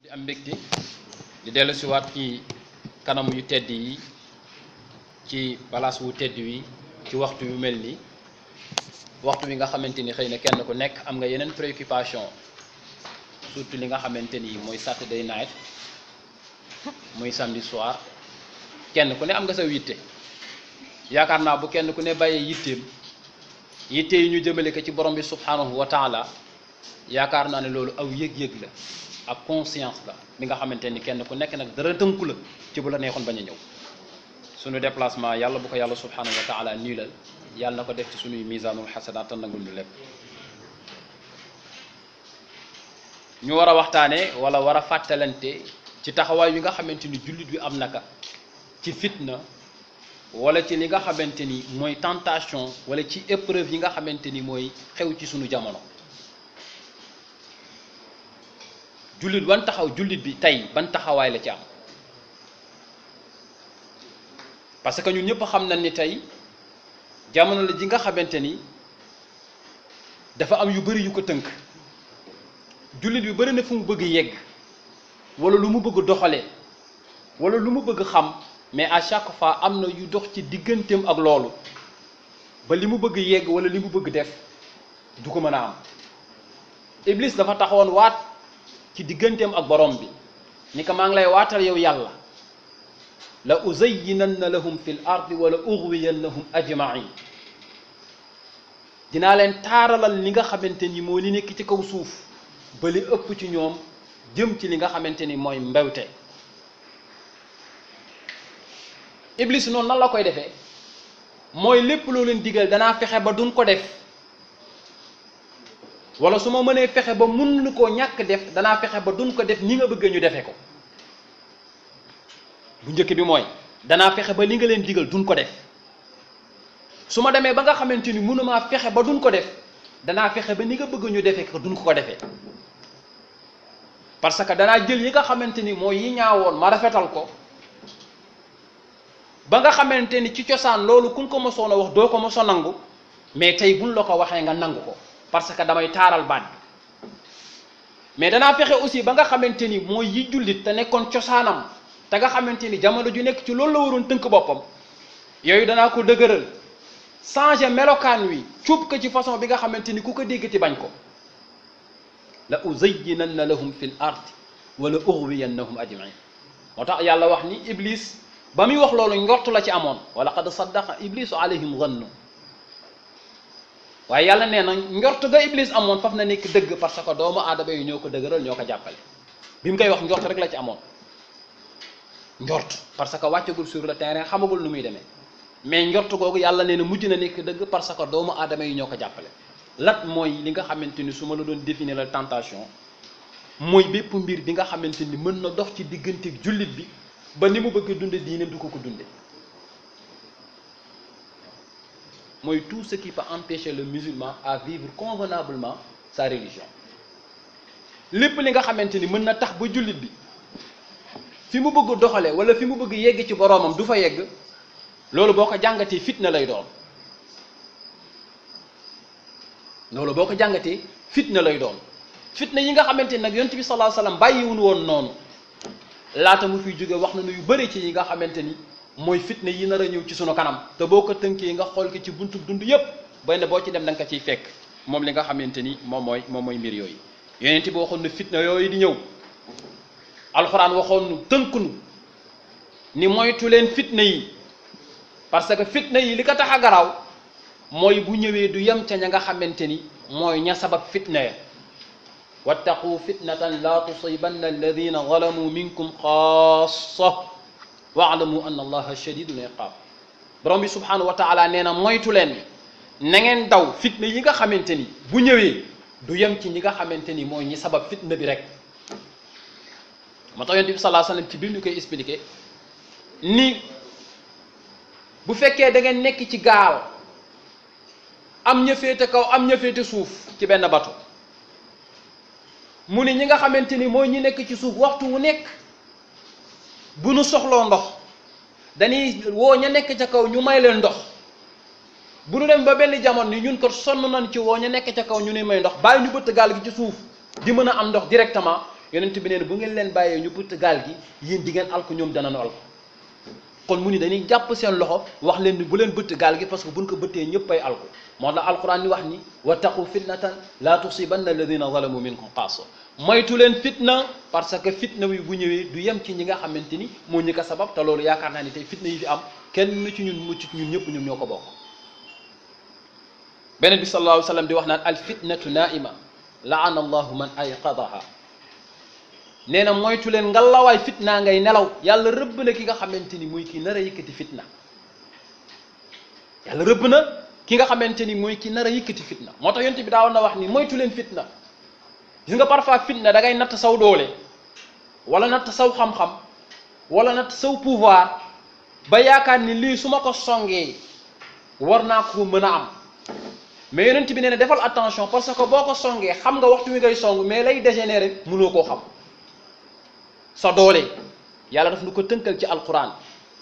am mbégte di dellu si waat ci kanam yu tedd yi ci palaas wu tedd wi ci waxtu yu mel ni waxtu wi nga xamante ni xëy na kenn ku nekk am nga yeneen préoccupation surtout li nga xamante ni mooy Saturday night muy samedi soir kenn ku ne am nga sa yitte yaakaar naa bu kenn ku ne bàyyee yitteem yitte yi ñu jëmale ko ci borom bi subhanahu wa taala yaakaar naa ne loolu aw yëg-yëg la ak conscience la bi nga xamante ni kenn ku nekk nag dara tënku la ci bu la neexoon bañ a ñëw suñu déplacement yàlla bu ko yàlla subhanahu wa taala nii la yàlla na ko def ci suñuy misaanul xasanaat te nangul ñu lépp ñu war a waxtaane wala war a fàttalante ci taxawaay yi nga xamante ni jullit bi am naka ci fitna wala ci li nga xamante ni mooy tentation wala ci épreuve yi nga xamante ni mooy xew ci suñu jamono jullit ban taxaw jullit bi tey ban taxawaay la ci am parce que ñun ñëpp xam nañ ni tey jamono la ji nga xamante ni dafa am yu bari yu ko tënk jullit bi bari na fu mu bëgg yegg wala lu mu bëgg doxalee wala lu mu bëgg xam mais à chaque fois am na yu dox ci digganteem ak loolu ba li mu bëgg yegg wala li mu bëgg def du ko mën a am Iblis dafa taxawoon waat ci digganteem ak borom bi ni ko maa ngi lay waatal yow yàlla la uzayyinanna lahum fil ardi wala ughwiyannahum ajmain dinaa leen taaralal li nga xamante ni moo li nekk ci kaw suuf ba li ëpp ci ñoom jëm ci li nga xamante ni mooy mbewte iblis noonu nan la koy defee mooy lépp loo leen digal danaa fexe ba duñ ko def wala su ma mënee fexe ba mun nu koo ñàkk def danaa fexe ba duñ ko def ni nga bëgg ñu defe ko bu njëkk bi mooy danaa fexe ba li nga leen digal duñ ko def su ma demee ba nga xamante ni mënumaa fexe ba duñ ko def danaa fexe ba ni nga bëgg ñu defe ko duñ ko ko defee parce que danaa jël yi nga xamante ni mooy yi ñaawoon ma rafetal ko ba nga xamante ni ci cosaan loolu ku nga ko mosoon a wax doo ko moso nangu mais tey buñ la ko waxee nga nangu ko parce que damay taaral baat bi mais danaa fexe aussi ba nga xamante ni mooy yi jullit te nekkoon cosaanam te nga xamante ni jamono ju nekk ci loolu la waroon tënk boppam yooyu danaa ko dëgëral changer melokaan wi cuub ko ci façon bi nga xamante ni ku ko déggati bañ ko la uzayyinanna lahum fil ardi wala ughwiyannahum ajmain moo tax yàlla wax ni iblis ba muy wax loolu njortu la ci amoon wala qad saddaqa iblisu alayhim zannu waaye yàlla nee na njort ga iblis amoon faf na nekk dëgg parce que doomu aadama yi ñoo ko dëgëral ñoo ko jàppale bi mu koy wax njort rek la ci amoon njort parce que wàccagul sur le terrain xamagul nu muy demee mais njort googu yàlla nee na mujj na nekk dëgg parce que doomu aadama yi ñoo ko jàppale lat mooy li nga xamante ni su ma la doon définir la tentation mooy bépp mbir bi nga xamante ni mën na dox ci diggante jullit bi ba ni mu bëgg dunde diine du ko ko dunde mooy tout ce qui peut empêcher le musulman à vivre convenablement sa religion lépp li nga xamante ni mën na tax ba jullit bi fi mu bëgg doxale wala fi mu bëgg yegg ci boroomam du fa yegg loolu boo ko jàngatee fitna lay doon loolu boo ko jàngatee fitna lay doon fitna yi nga xamante ni nag yonent bi sallallahu alayhi wasallam bàyyiwun woon noonu laata mu fiy jóge wax na nu yu bëri ci yi nga xamante ni mooy fitna yi nar a ñëw ci sunu kanam te boo ko tënkee nga xool ko ci buntu dund yépp bay na boo ci dem da nga ko ciy fekk moom li nga xamante ni moom mooy moom mooy mbir yooyu yonent bi waxoon na fitna yooyu di ñëw alxuraan waxoon nu tënk nu ni moytu leen fitna yi parce que fitna yi li ko tax a garaaw mooy bu ñëwee du yem ca ña nga xamante ni mooy ña sabab fitna ya wattaqu fitnatan la tusibanna alladina zalamu minkum xaasa waalamu anna allaha shadidul iqab borom bi subhanahu wa taala nee na moytu leen na ngeen daw fitna yi nga xamante ni bu ñëwee du yem ci ñi nga xamante ni mooy ñi sabab fitna bi rek moo tax yonent bi sallallahu alayhi wasallam ci biir ñu koy expliqué ni bu fekkee da ngeen nekk ci gaal am ña féete kaw am ña féete suuf ci benn bato mu ni ñi nga xamante ni mooy ñi nekk ci suuf waxtu wu nekk bu nu soxloo ndox dañuy woo ña nekk ca kaw ñu may leen ndox bu nu dem ba benn jamono ni ñun ko sonn nañ ci woo ña nekk ca kaw ñu ni may ndox bàyyi ñu bëtt gaal gi ci suuf di mën a am ndox directement yonent bi nee na bu ngeen leen bàyyee ñu bëtt gaal gi yéen di ngeen alko ñoom danañu alko kon mu ni dañuy jàpp seen loxo wax leen ni bu leen bëtt gaal gi parce que buñ ko bëttee ñëpp ay alko moo tax alquran ni wax ni wattaqu fitnatan la tusibanna alladina zalamu minkum xaasa moytu leen fitna parce que fitna wi bu ñëwee du yem ci ñi nga xamante ni moo ñi ko sabab te loolu yaakaar naa ni tey fitna yi fi am kenn ci ñun mucc ñun ñëpp ñun ñoo ko bokk beneen bi sallallahu alayhi wa sallam di wax naan al fitnatu naima laana allahu man ayqadaha nee na moytu leen ngalawaay fitna ngay nelaw yàlla rëbb na ki nga xamante ni muy ki nar a yëkkati fitna yàlla rëbb na ki nga xamante ni mooy ki nar a yëkkati fitna moo tax yonent bi daawoon na wax ni moytu leen fitna gis nga parfois fitna da ngay natt saw doole wala natt saw xam-xam wala natt saw pouvoir ba yaakaar ni lii su ma ko songee war naa ko mën a am mais yonent bi nee na defal attention parce que boo ko songee xam nga waxtu wi ngay song mais lay dégénérer mënoo koo xam sa doole yàlla daf nu ko tënkal ci alquran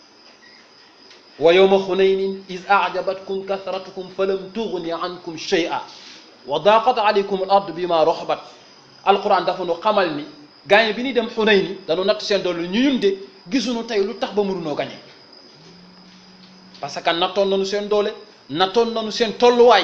wa yawma xunaynin iz ajabatkum kasratukum falam tugni ankum shay'a wa daqat alaykum al ard bima roxbat alquran dafa nu xamal ni gaañe bi ñuy dem xunayni dañu natt seen doole ñu ñun de gisuñu tey lu tax ba mënunoo gañe parce que nattoon nañu seen doole nattoon nañu seen tolluwaay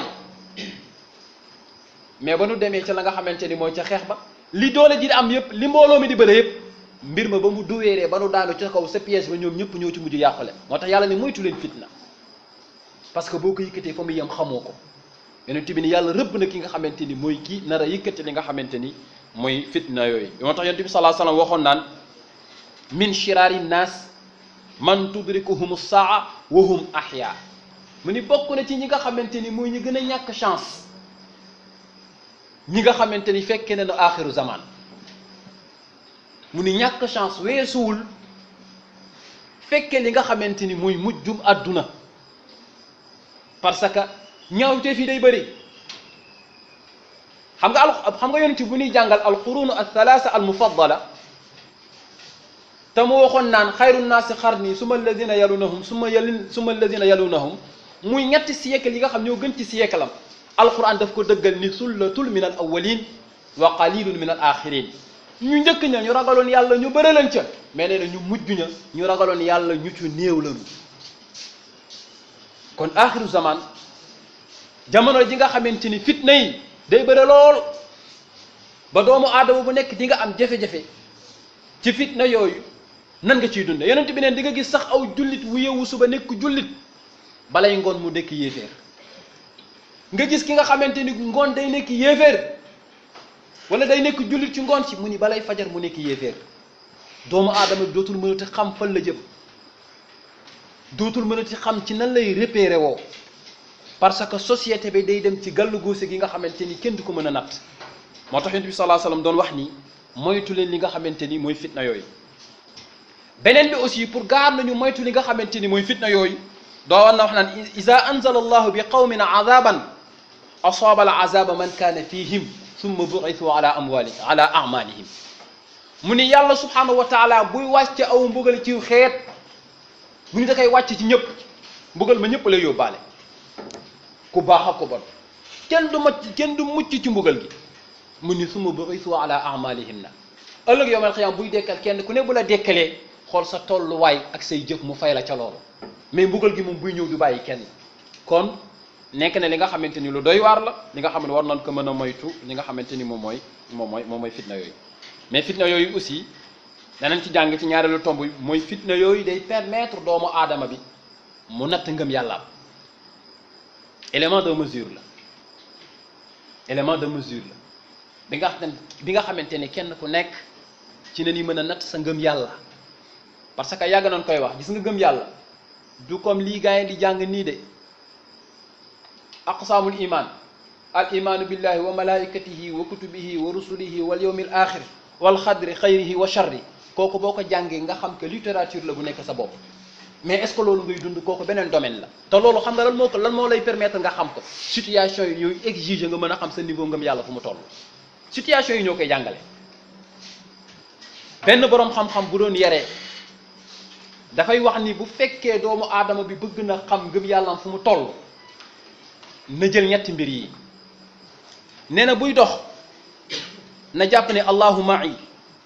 mais ba nu demee ca la nga xamante ni mooy ca xeex ba li doole ji di am yëpp li mbooloo mi di bëre yëpp mbir ma ba mu duweeree ba nu daanu ca kaw sa piège ba ñoom ñëpp ñoo ci mujj yàqule moo tax yàlla ne moytu leen fitna parce que boo ko yëkkatee fa mu yem xamoo ko yonent bi ni yàlla rëbb na ki nga xamante ni mooy kii nar a yëkkati li nga xamante ni mooy fitna yooyu moo tax yonent bi sallallahu alayhi wasallam waxoon naan min shiraari naas man tudrikuhum saa wa hum ahya mu ni bokk na ci ñi nga xamante ni mooy ñi gën a ñàkk chance ñi nga xamante ni fekke na nu axiru zaman mu ni ñàkk chance weesuwul fekke li nga xamante ni mooy mujjum àdduna parce que ñaawte fii day bëri xam nga al xam nga yonent bu ñuy jàngal alqurunu althalasa almufaddala te mu waxoon naan xayru naasi xarni suma alladina yalunahum suma yalin suma alladina yalunahum muy ñetti siècle yi nga xam ñoo gën ci siècle am alquran daf ko dëggal ni sullatul min al awalin wa qalilun min al axirin ñu njëkk ña ñu ragaloon yàlla ñu bëre leen ca mais nee na ñu mujj ña ñu ragaloon yàlla ñu ci néew lañu kon axiru zaman jamono ji nga xamante ni fitna yi day bëre lool ba doomu aadama bu nekk di nga am jafe-jafe ci fitna yooyu nan nga ciy dunde yonent bi neen di nga gis sax aw jullit wu yeewu suba nekk jullit balay ngoon mu nekk yéeféer nga gis ki nga xamante ni ngoon day nekk yéeféer wala day nekk jullit ci ngoon ci mu ni balay fajar mu nekk yéeféer doomu aadama bi dootul mënati xam fan la jëm dootul mënati xam ci nan lay repérer woo parce que société bi day dem ci gàllu góose gi nga xamante ni kenn du ko mën a natt moo tax yonent bi sallallahu alayhi wasallam doon wax ni moytu leen li nga xamante ni mooy fitna yooyu beneen bi aussi pour gaar nañu moytu li nga xamante ni mooy fitna yooyu doo war na wax naan ida anzala allahu bi qawmin azaban asaaba al azaba man kaana fihim summa bu'ithu ala amwali ala amalihim mu ni yàlla subhanahu wa taala buy wàcce aw mbugal ci xeet mu ni da koy wàcc ci ñëpp mbugal ma ñëpp lay yóbbaale ku baax ak ku bon kenn du macc kenn du mucc ci mbugal gi mu ni summa bu'ithu ala amalihim na ëllëg yowmal xiyaam buy dekkal kenn ku ne bu la dekkalee xool sa tolluwaay ak say jëf mu fay la ca loolu mais mbugal gi moom buy ñëw du bàyyi kenn kon nekk na li nga xamante ni lu doy waar la li nga xam ne war nañ ko mën a moytu li nga xamante ni moom mooy moom mooy moom mooy fitna yooyu mais fitna yooyu aussi danañ ci jàng ci ñaareelu tomb bi mooy fitna yooyu day permettre doomu aadama bi mu natt ngëm yàllaam élément de mesure la élément de mesure la bi nga xam bi nga xamante ni kenn ku nekk ci na ni mën a natt sa ngëm yàlla parce que yàgg nañ koy wax gis nga ngëm yàlla du comme lii gars yi di jàng nii de aqsaamul iman al imaanu billahi wa malaikatihi wa kutubihi wa rusulihi wal yawmil axir wal xadri xayrihi wa charri kooku boo ko jàngee nga xam que littérature la bu nekk sa bopp mais est ce que loolu ngay dund kooku beneen domaine la te loolu xam nga lan moo ko lan moo lay permettre nga xam ko situation yi ñooy exiger nga mën a xam sa niveau ngëm yàlla fu mu toll situation yi ñoo koy jàngale benn boroom xam-xam bu doon yaree dafay wax ni bu fekkee doomu aadama bi bëgg na xam ngëm yàllam fu mu toll na jël ñetti mbir yi nee na buy dox na jàpp ne allahu ma'i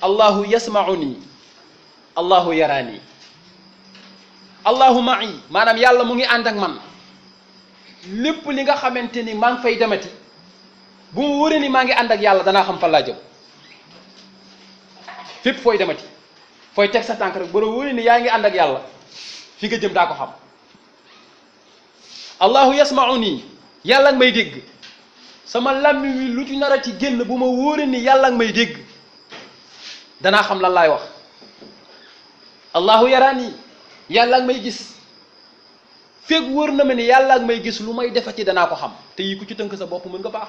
allahu yasmauni allahu yaraani allahu ma'i maanaam yàlla mu ngi ànd ak man lépp li nga xamante ni maa ngi fay demati bu mu wóoree ni maa ngi ànd ak yàlla danaa xam fan laa jëm fépp fooy demati fooy teg sa tànk rek ba wóoree ni yaa ngi ànd ak yàlla fi nga jëm daa ko xam allahu yasmauni yàlla nga may dégg sama làmmi wi lu ci nar a ci génn bu ma wóoree ni yàlla nga may dégg danaa xam lan laay wax allahu yaraani yàlla nga may gis feeg wóor na ma ni yàlla nga may gis lu may defati danaa ko xam te yi ku ci tënk sa bopp mën nga baax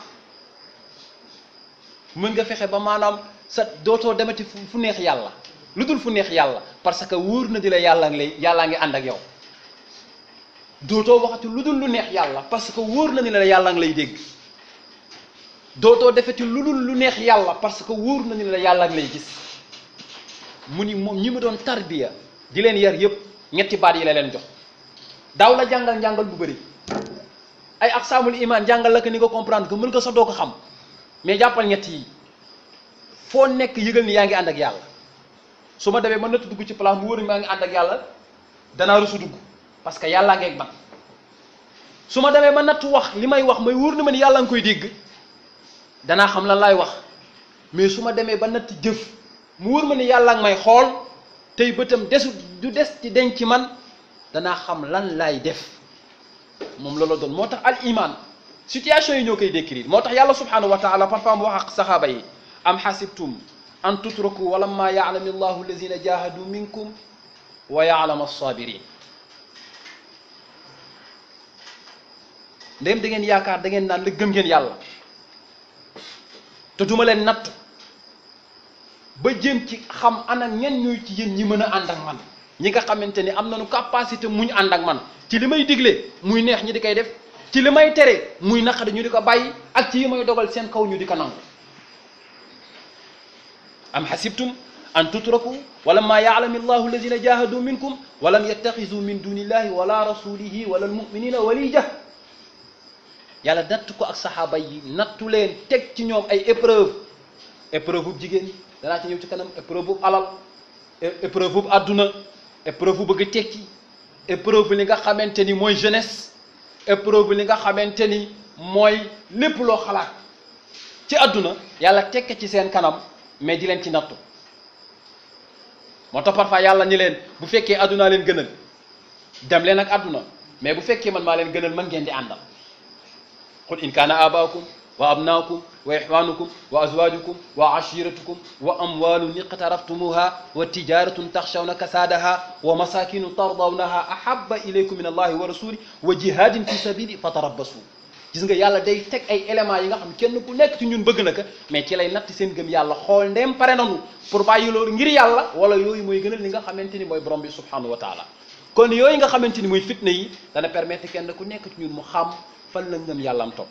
mën nga fexe ba maanaam sa dootoo demati fu neex yàlla lu dul fu neex yàlla parce que wóor na di la yàlla ngi lay yàllaa ngi ànd ak yow dootoo waxati lu dul lu neex yàlla parce que wóor na ni la yàlla ngi lay dégg dootoo defati lu dul lu neex yàlla parce que wóor na ni la yàlla ngi lay gis mu ni moom ñi ma doon tarbiya di leen yar yëpp ñetti baat yi la leen jox daaw la jàngal njàngal bu bëri ay aqsaamul iman jàngal la ko ni nga comprendre que mën nga sax doo ko xam mais jàppal ñett yi foo nekk yëgal ni yaa ngi ànd ak yàlla su ma demee ma natt dugg ci place mu wóor ni maa ngi ànd ak yàlla danaa rusu dugg parce que yàllaa ngeeg man su ma demee ma natt wax li may wax may wóor ni ma ni yàlla nga koy dégg danaa xam lan laay wax mais su ma demee ba natt jëf mu wóor ma ni yàlla nga may xool tey bëtam desu du des ci denc ci man danaa xam lan laay def moom loola doon moo tax al iman situation yi ñoo koy décrire moo tax yàlla subhanahu wa taala parfois mu wax ak saxaaba yi am xasibtum an tutraku walamma yaalami allahu alladina jahadu minkum wa yaalama alsabirin ndéem da ngeen yaakaar da ngeen naan la gëm ngeen yàlla te duma leen natt ba jéem ci xam ana ñen ñooy ci yéen ñi mën a ànd ak man ñi nga xamante ni am nañu capacité muñ ànd ak man ci li may digle muy neex ñi di koy def ci li may tere muy naqari ñu di ko bàyyi ak ci yi may dogal seen kaw ñu di ko nangu am xasibtum an tutraku wala ma yaalami allahu alladina jahadu minkum walam yattaxisu min dunillahi wala rasulihi wala almuminina walija yàlla natt ko ak saxaaba yi nattu leen teg ci ñoom ay épreuve épreuve bu jigéen danaa ci ñëw ci kanam épreuve bu alal épreuve bu àdduna épreuve bu bëgg tekki épreuve li nga xamante ni mooy jeunesse épreuve li nga xamante ni mooy lépp loo xalaat ci àdduna yàlla tekk ci seen kanam mais di leen ci nattu moo tax parfois yàlla ni leen bu fekkee àddunaa leen gënal dem leen ak àdduna mais bu fekkee man maa leen gënal mën ngeen di àndal qul in kaana abaakum wa abnaakum wa ixwaanukum wa azwaajukum wa ashiratukum wa amwaalun iqtaraftumuha wa tijaratun taxshawna kasaadaha wa masakinu tardawnaha ahabba ilaykum min allahi wa rasuli wa jihadin fi sabili fatarabbasu gis nga yàlla day teg ay éléments yi nga xam kenn ku nekk ci ñun bëgg na ko mais ci lay natt seen gëm yàlla xool ndem pare nanu pour bàyyi loolu ngir yàlla wala yooyu mooy gënal li nga xamante ni mooy borom bi subhanahu wa taala kon yooyu nga xamante ni mooy fitna yi dana permettre kenn ku nekk ci ñun mu xam fan la ngëm yàlla am topp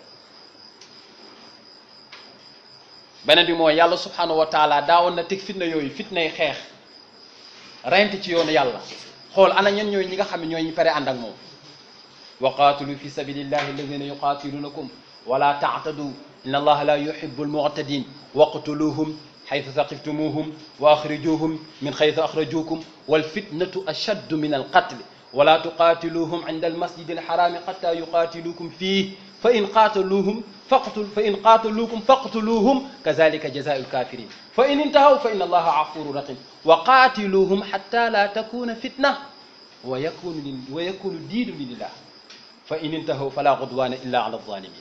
beneen bi mooy yàlla subhanahu wa taala daawoon na teg fitna yooyu fitnay xeex reyante ci yoonu yàlla xool ana ñen ñooy ñi nga xam ne ñooy ñi pare ànd ak moom wa qaatilu fi sabilillahi alladina yuqatilunakum wala taatadu inna allaha la yuhibu almu'tadin waqtuluhum xaytu saqiftumuhum wa axrijuhum min xaytu axrajukum walfitnatu ashaddu min alqatl wala tuqatiluhum inda almasjidi alxarami xata yuqatilukum fih fa in qaataluuhum faqtul fa in qaataluukum faqtuluuhum kazalika jazaau lkafirin fa in intahaw fa inna allaha afurun rahim wa qaatiluuhum xatta la takuna fitna wa yakunu li wa yakunu diinu lillah fa in intahaw fala udwana illa ala alzalimin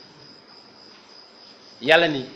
yàlla ni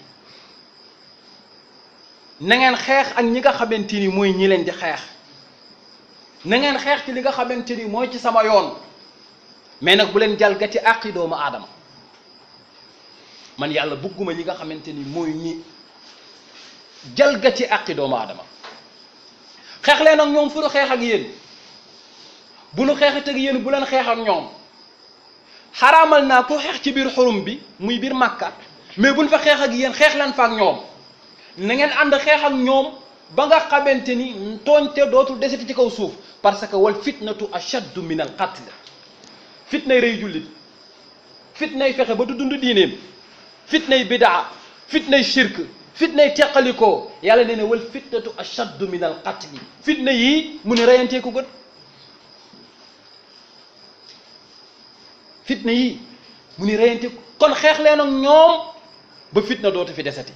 na ngeen xeex ak ñi nga xamante ni mooy ñi leen di xeex na ngeen xeex ci li nga xamante ni mooy ci sama yoon mais nag bu leen jalgati àqi doomu aadama man yàlla bëgguma ñi nga xamante ni mooy ñi jalgati àqi doomu aadama xeex leen ak ñoom fu nu xeex ak yéen bu nu xeexat ak yéen bu leen xeex ak ñoom xaraamal naa ko xeex ci biir xurum bi muy biir màkka mais buñ fa xeex ak yéen xeex leen fa ak ñoom na ngeen ànd xeex ak ñoom ba nga xamante ni tooñte dootul deseti ci kaw suuf parce que wal fitnatu ashaddu min al qatl fitnay rey jullit fitnay fexe ba du dund diineem fitnay bidaa fitnay shirk fitnay teqalikoo yàlla nee na wal fitnatu ashaddu min al qatli fitna yii mu ne reyantee ko gën fitna yii mu ni reyante kon xeex leen ak ñoom ba fitna dootu fi desati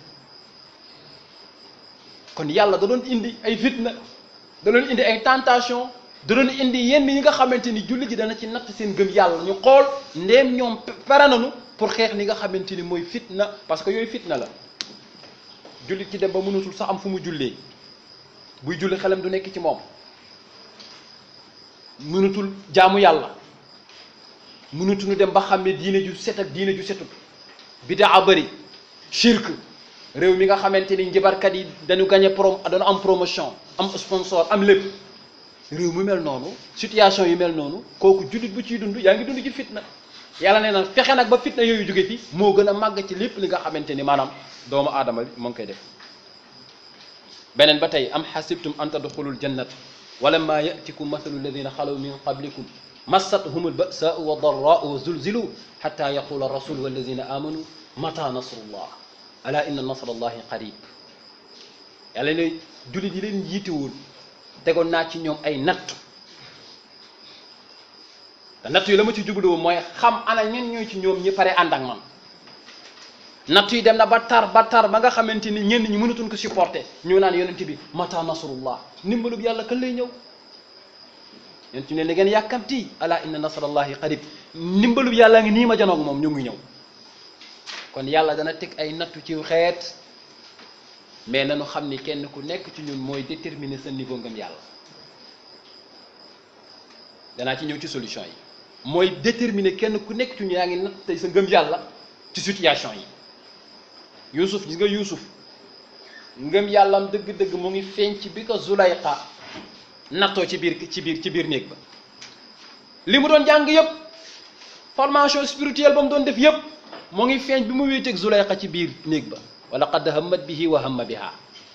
kon yàlla da doon indi ay fitna da doon indi ay tentation da doon indi yenn yi nga xamante ni julli ji dana ci natt seen gëm yàlla ñu xool ndéem ñoom pare nañu pour xeex li nga xamante ni mooy fitna parce que yooyu fitna la jullit ci dem ba mënatul sax am fu mu jullee buy julli xelam du nekk ci moom mënatul jaamu yàlla mënatuñu dem ba xam ne diine ju set ak diine ju setut bidaa bëri shirk réew mi nga xamante ni njibarkat yi dañu gagné prom dañu am promotion am sponsor am lépp réew mu mel noonu situation yu mel noonu kooku jullit bu ciy dund yaa ngi dund ci fitna yàlla nee na fexe nag ba fitna yooyu jóge fi moo gën a màgg ci lépp li nga xamante ni maanaam doomu aadama bi moo ngi koy def beneen ba tey am xasibtum an tadxulul jannat wala maa yatikum mathalu alladina xalaw min qablikum massathum albasaau wa darraau wa zulzilu xata yaqula rasul walladina amanu mata nasrullah ala inna nasrallahi qarib yàlla ne jullit yi leen jiite woon tegoon naa ci ñoom ay natt te natt yi la ma ci jublu mooy xam ana ñen ñooy ci ñoom ñi pare ànd ak man natt yi dem na ba tar ba tar ba nga xamante ni ñenn ñi mënatuñ ko supporter ñu naan yonent bi mata nasrullah ndimbalub yàlla kan lay ñëw yonent ne la ngeen yàkkamti ala inna nasrallahi qarib ndimbalub yàlla ngi nii ma janoog moom ñu ngi ñëw kon yàlla dana teg ay nattu ci xeet mais nañu xam ni kenn ku nekk ci ñun mooy déterminer sa niveau ngëm yàlla danaa ci ñëw ci solution yi mooy déterminer kenn ku nekk ci ñun yaa ngi natt tey sa ngëm yàlla ci situation yi Yuusuf gis nga Yuusuf ngëm yàllam dëgg-dëgg mu ngi feeñ ci bi ko Zulayxa nattoo ci biir ci biir ci biir néeg ba li mu doon jàng yëpp formation spirituelle ba mu doon def yëpp mu ngi feeñ bi mu wéeteeg Zulayxa ci biir néeg ba wala qad hammat bihi wa hamma biha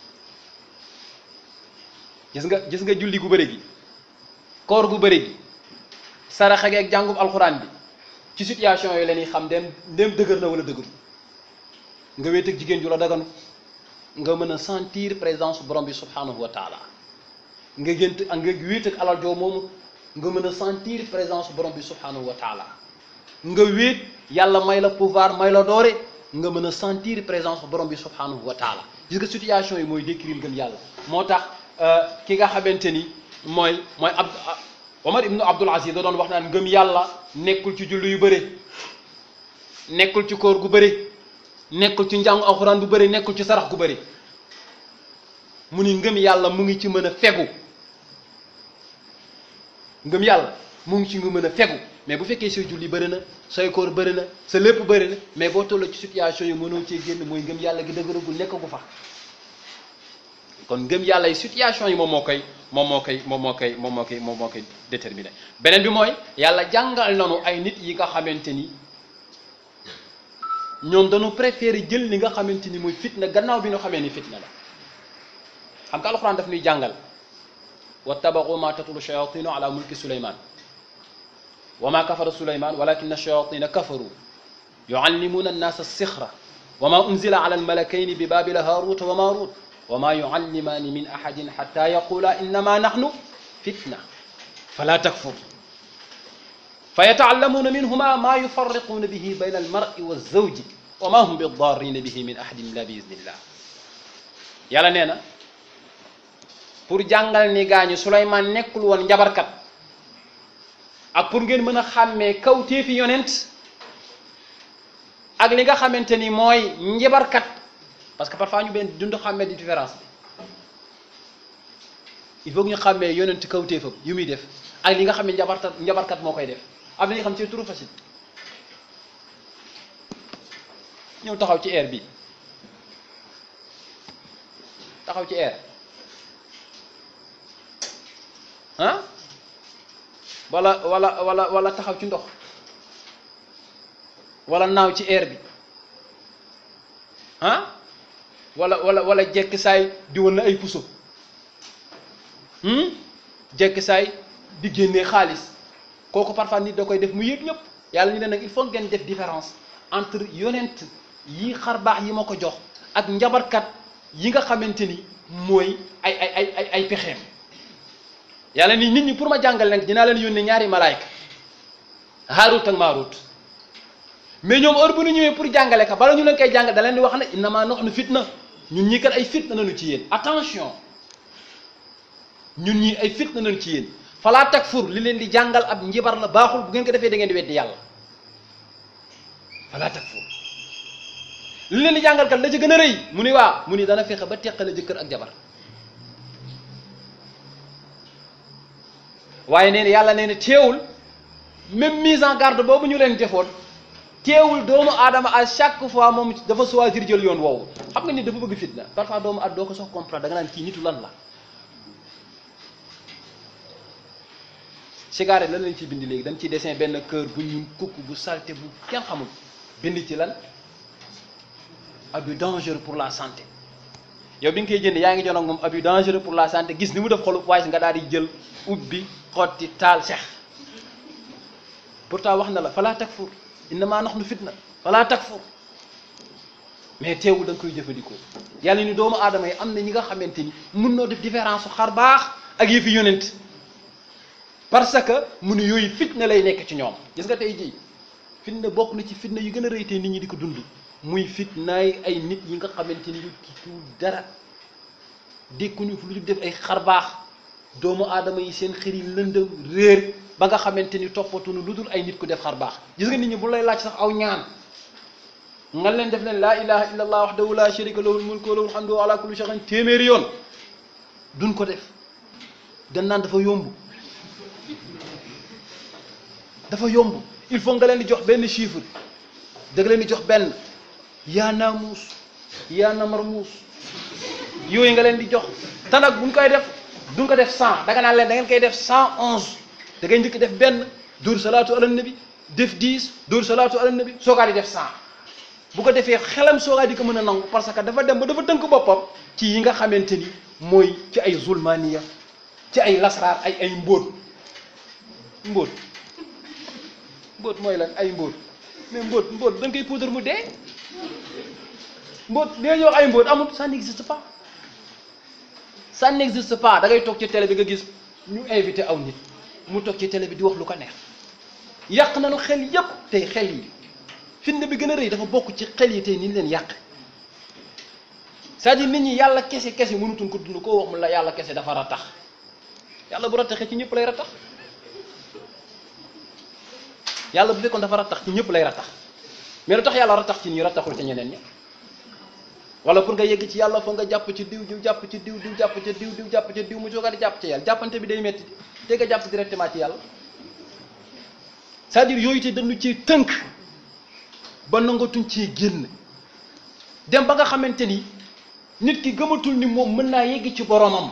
gis nga gis nga julli gu bëri gi koor gu bëri gi saraxa gi ak jàngum alxuraan bi ci situation yooyu la ñuy xam dem dem dëgër na wala dëgër nga wéet ak jigéen ju la daganu nga mën a sentir présence borom bi subhanahu wa taala nga gént ak nga wéet ak alal joo moomu nga mën a sentir présence borom bi subhanahu wa taala nga wéet yàlla may la pouvoir may la doore nga mën a sentir présence borom bi subhanahu wa taala gis nga situation yi mooy décrire ngëm yàlla moo tax ki nga xamante ni mooy mooy ab Omar ibnu Abdul Aziz da doon wax naan ngëm yàlla nekkul ci julli yu bëri nekkul ci koor gu bëri nekkul ci njàngu alxuraan bu bëri nekkul ci sarax gu bëri mu ni ngëm yàlla mu ngi ci mën a fegu ngëm yàlla mu ngi ci nga mën a fegu mais bu fekkee say julli bëri na say koor bëri na sa lépp bëri na mais boo tolloo ci situation yi mënoo cee génn mooy ngëm yàlla gi dëgëragul nekk gu fa kon ngëm yàlla yi situation yi moom moo koy moom moo koy moom moo koy moom moo koy moom moo koy déterminé beneen bi mooy yàlla jàngal nanu ay nit yi nga xamante ni ñoom dañu préféré jël li nga xamante ni mooy fitna gannaaw bi ñu xamee ni fitna la xam nga alxuraan daf ñuy jàngal wattabaxu ma tatlu shayatinu ala mulki suleyman wa ma kafara suleyman walakin ash-shayatina kafaru yuallimuna annasa as-sixra wa ma unzila ala almalakayni bi babila haruta wa marut wa ma yuallimaani min ahadin xata yaqula innama nahnu fitna fala takfur fa yataallamuuna minhuma ma yufarriquuna bihi bayna almari wa zawji wa ma hum bidarrina bihi min ahadin illa bi iznillah yàlla nee na pour jàngal ni gaañu Suleymaan nekkul woon njabarkat ak pour ngeen mën a xàmmee kawteefi yonent ak li nga xamante ni mooy njabarkat parce que parfois ñu benn dund xàmmee di différence bi il faut que ñu xàmmee yonent kawteefam yu muy def ak li nga xam ne njabarkat njabarkat moo koy def am na ñoo xam ci turu facile ñëw taxaw ci air bi taxaw ci air ah wala wala wala wala taxaw ci ndox wala naaw ci air bi ah wala wala wala jekk saay di woon na ay puso jekk saay di génnee xaalis kooku parfois nit da koy def mu yëg ñëpp yàlla ñu ne nag il faut ngeen def différence entre yonent yi xar baax yi ma ko jox ak njabarkat yi nga xamante ni mooy ay ay ay ay ay pexeem yàlla ni nit ñi pour ma jàngal nag dinaa leen yónnee ñaari malaayka Haarut ak Maarut mais ñoom heure bu ñu ñëwee pour jàngale ka bala ñu leen koy jàngal da leen di wax ne innama nahnu fitna ñun ñii kat ay fitna nañu ci yéen attention ñun ñii ay fitna nañu ci yéen falaa takfur li leen di jàngal ab njibar la baaxul bu ngeen ko defee da ngeen di weddi yàlla falaa takfur li leen di jàngal kat la ci gën a rëy mu ni waa mu ni dana fexe ba teqale jëkkër ak jabar waaye nee na yàlla nee na teewul même mise en garde boobu ñu leen defoon teewul doomu aadama à chaque fois moom dafa choisir jël yoon woowu xam nga ni dafa bëgg fitna parfois doomu aadama doo ko sox comprendre da nga naan kii nitu lan la cigarette lan lañ ciy bind léegi dañ ciy dessin benn kër bu ñun kukk bu salte bu kenn xamul bind ci lan abus dangereux pour la santé yow bi nga koy jënd yaa ngi jonoog moom abus dangereux pour la santé gis ni mu def xolu waaye si nga daal di jël ubbi xotti taal sex pourtant wax na la falaa takfur innama nahnu fitna falaa takfur mais teewul da nga koy jëfandikoo yàlla ni doomu aadama yi am na ñi nga xamante ni mun noo def différence su xar baax ak yëfi yonent parce que mu ne yooyu fitna lay nekk ci ñoom gis nga tey jii fitna bokk na ci fitna yu gën a rëy tey nit ñi di ko dund muy fitnaay ay nit yi nga xamante ni yu kiitul dara dékkuñu fu lu def ay xar baax doomu aadama yi seen xër yi lëndëm réer ba nga xamante ni toppatuñu lu dul ay nit ku def xar baax gis nga nit ñi bu lay laaj sax aw ñaan nga leen def leen laa ilaha illa allah wahdahu la sharika lahu mulku wa lahu alhamdu wa ala kulli shay'in téeméeri yoon duñ ko def dañ naan dafa yomb dafa yomb il faut nga leen di jox benn chiffre da nga leen di jox benn yaa naamuus yaa namarmuus yooyu nga leen di jox te nag buñ koy def duñ ko def cent da nga naan leen da ngeen koy def cent onze da ngay njëkk def benn dóor salaatu ala nabi def dix dóor salaatu ala nabi soogaa di def cent bu ko defee xelam soogaa di ko mën a nangu parce que dafa dem ba dafa tënk boppam ci yi nga xamante ni mooy ci ay zulmaniya ci ay lasraar ay ay mbóot mbóot mbóot mooy lan ay mbóot mais mbóot mbóot da nga koy poudre mu dee mbóot li ñuy wax ay mbóot amul ça n'existe pas ça n'existe pas da ngay toog ci télé bi nga gis ñu invité aw nit mu toog ci télé bi di wax lu ko neex yàq nañu xel yépp tey xel yi fitna bi gën a rëy dafa bokk ci xel yi tey ni ñu leen yàq c'est-à-dire nit ñi yàlla kese kese mënutuñ ko dund koo wax mu la yàlla kese dafa ratax yàlla bu rataxee ci ñëpp lay ratax yàlla bu fekkoon dafa ratax ci ñëpp lay ratax mais lu tax yàlla ratax ci ñi rataxul ci ñeneen ñi wala pour nga yegg ci yàlla foog nga jàpp ci diw diw jàpp ci diw diw jàpp ci diw diw jàpp ci diw mu jógaa di jàpp ci yàlla jàppante bi day metti te nga jàpp directement ci yàlla c'est-à-dire yooyu te dañu ci tënk ba nangatuñ ci génn dem ba nga xamante ni nit ki gëmatul ni moom mën naa yegg ci boromam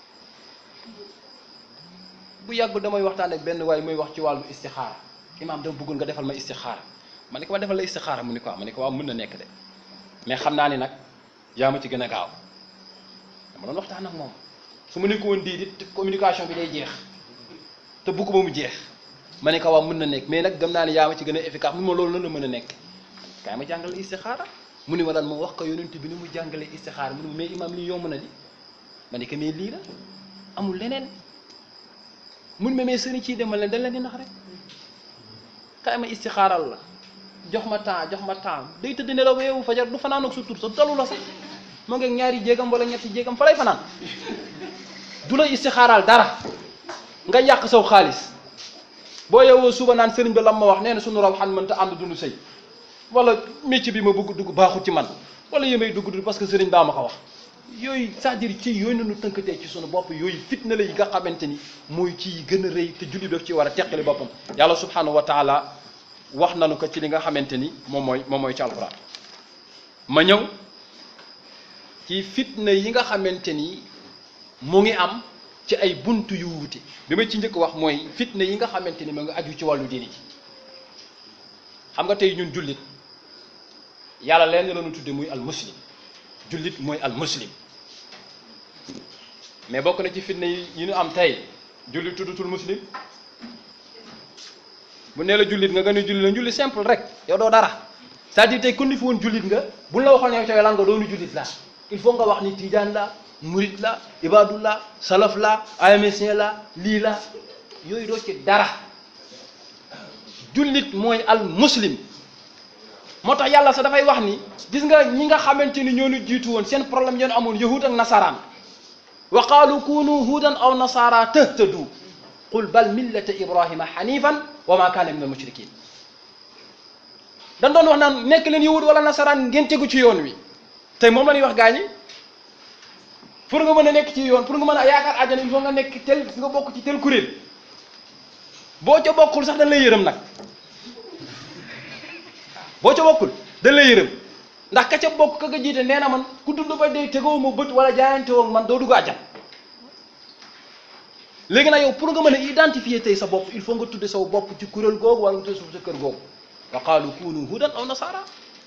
bu yàgg damay waxtaan ak benn waaye muy wax ci wàllu istixaara imaam dama bëggul nga defal ma istixaara ma ne ko ma defal la istixaara mu ni ko ma ne ko waaw mën na nekk de mais xam naa ni nag yaa ma ci gën a gaaw dama doon waxtaan ak moom su ma ne ko woon di communication bi day jeex te bëgg ba mu jeex ma ne ko waaw mën na nekk mais nag gëm naa ne yaa ma ci gën a efficace mu ma loolu lan la mën a nekk kaay ma jàngale istixaara mu ni ma lan ma wax ko yonent bi ni mu jàngale istixaara mu ni ma mais imaam lii yomb na di ma ne ko mais lii la amul leneen mun ma mais sëriñ ciy demal leen dañ leen di nax rek kaay ma istixaaral la jox ma temps jox ma temps day tëdd nelaw ba yeewu fajar du fanaan ak sa tur sa dalu la sax moo ngi ñaari jéegam wala ñetti jéegam fa lay fanaan du la istixaaral dara nga yàq saw xaalis boo yeewoo suba naan sëriñ bi lam ma wax nee na suñu raw xan mënta ànd dund sëy wala métier bi ma bëgg dugg baaxul ci man wala yémay dugg dugg parce que sëriñ baa ma ko wax yooyu c'est-à-dire ci yooyu nañu tënkatee ci sunu bopp yooyu fitna la yi nga xamante ni mooy ci gën a rëy te julli daf ci war a teqali boppam yàlla subhanahu wa taala wax nañu ko ci li nga xamante ni moom mooy moom mooy ci alquran ma ñëw ci fitna yi nga xamante ni mu ngi am ci ay buntu yu wuute bi ma ci njëkk wax mooy fitna yi nga xamante ni mu ngi aju ci wàllu diini ji xam nga tey ñun jullit yàlla leen la ñu tudde muy al muslim jullit mooy al muslim mais bokk na ci fitna yi yi ñu am tey jullit tuddutul muslim bu nee la jullit nga gën a julli la julli simple rek yow doo dara c'est-à-dire tey kon ni fi woon jullit nga buñ la waxoon yow tey lan nga doonu jullit la il faut nga wax ni tijaan la murit la ibadullah salaf la amsien la lii la yooyu doo ci dara jullit mooy al muslim moo tax yàlla sax dafay wax ni gis nga ñi nga xamante ni ñoo ñu jiitu woon seen problème yoon amoon yahud ak nasaraan wa qaalu kunu hudan aw nasara tahtadu qul bal millata ibrahima hanifan wa ma kaana min al mushrikin dañ doon wax naan nekk leen yahud wala nasaraan ngeen tegu ci yoon wi tey moom la ñuy wax gaañi pour nga mën a nekk ci yoon pour nga mën a yaakaar àjjana il faut nga nekk tel nga bokk ci tel kuréel boo ca bokkul sax dañ lay yërëm nag boo ca bokkul dañ lay yërëm ndax ka ca bokk ka nga jiite nee na man ku dund ba dee tegoo ma bët wala jaayante woog man doo dugg àjjan léegi nag yow pour nga mën a identifier tey sa bopp il faut nga tudde saw bopp ci kuréel googu wala nga tudde sa kër googu wa qaalu kunu hudan aw nasara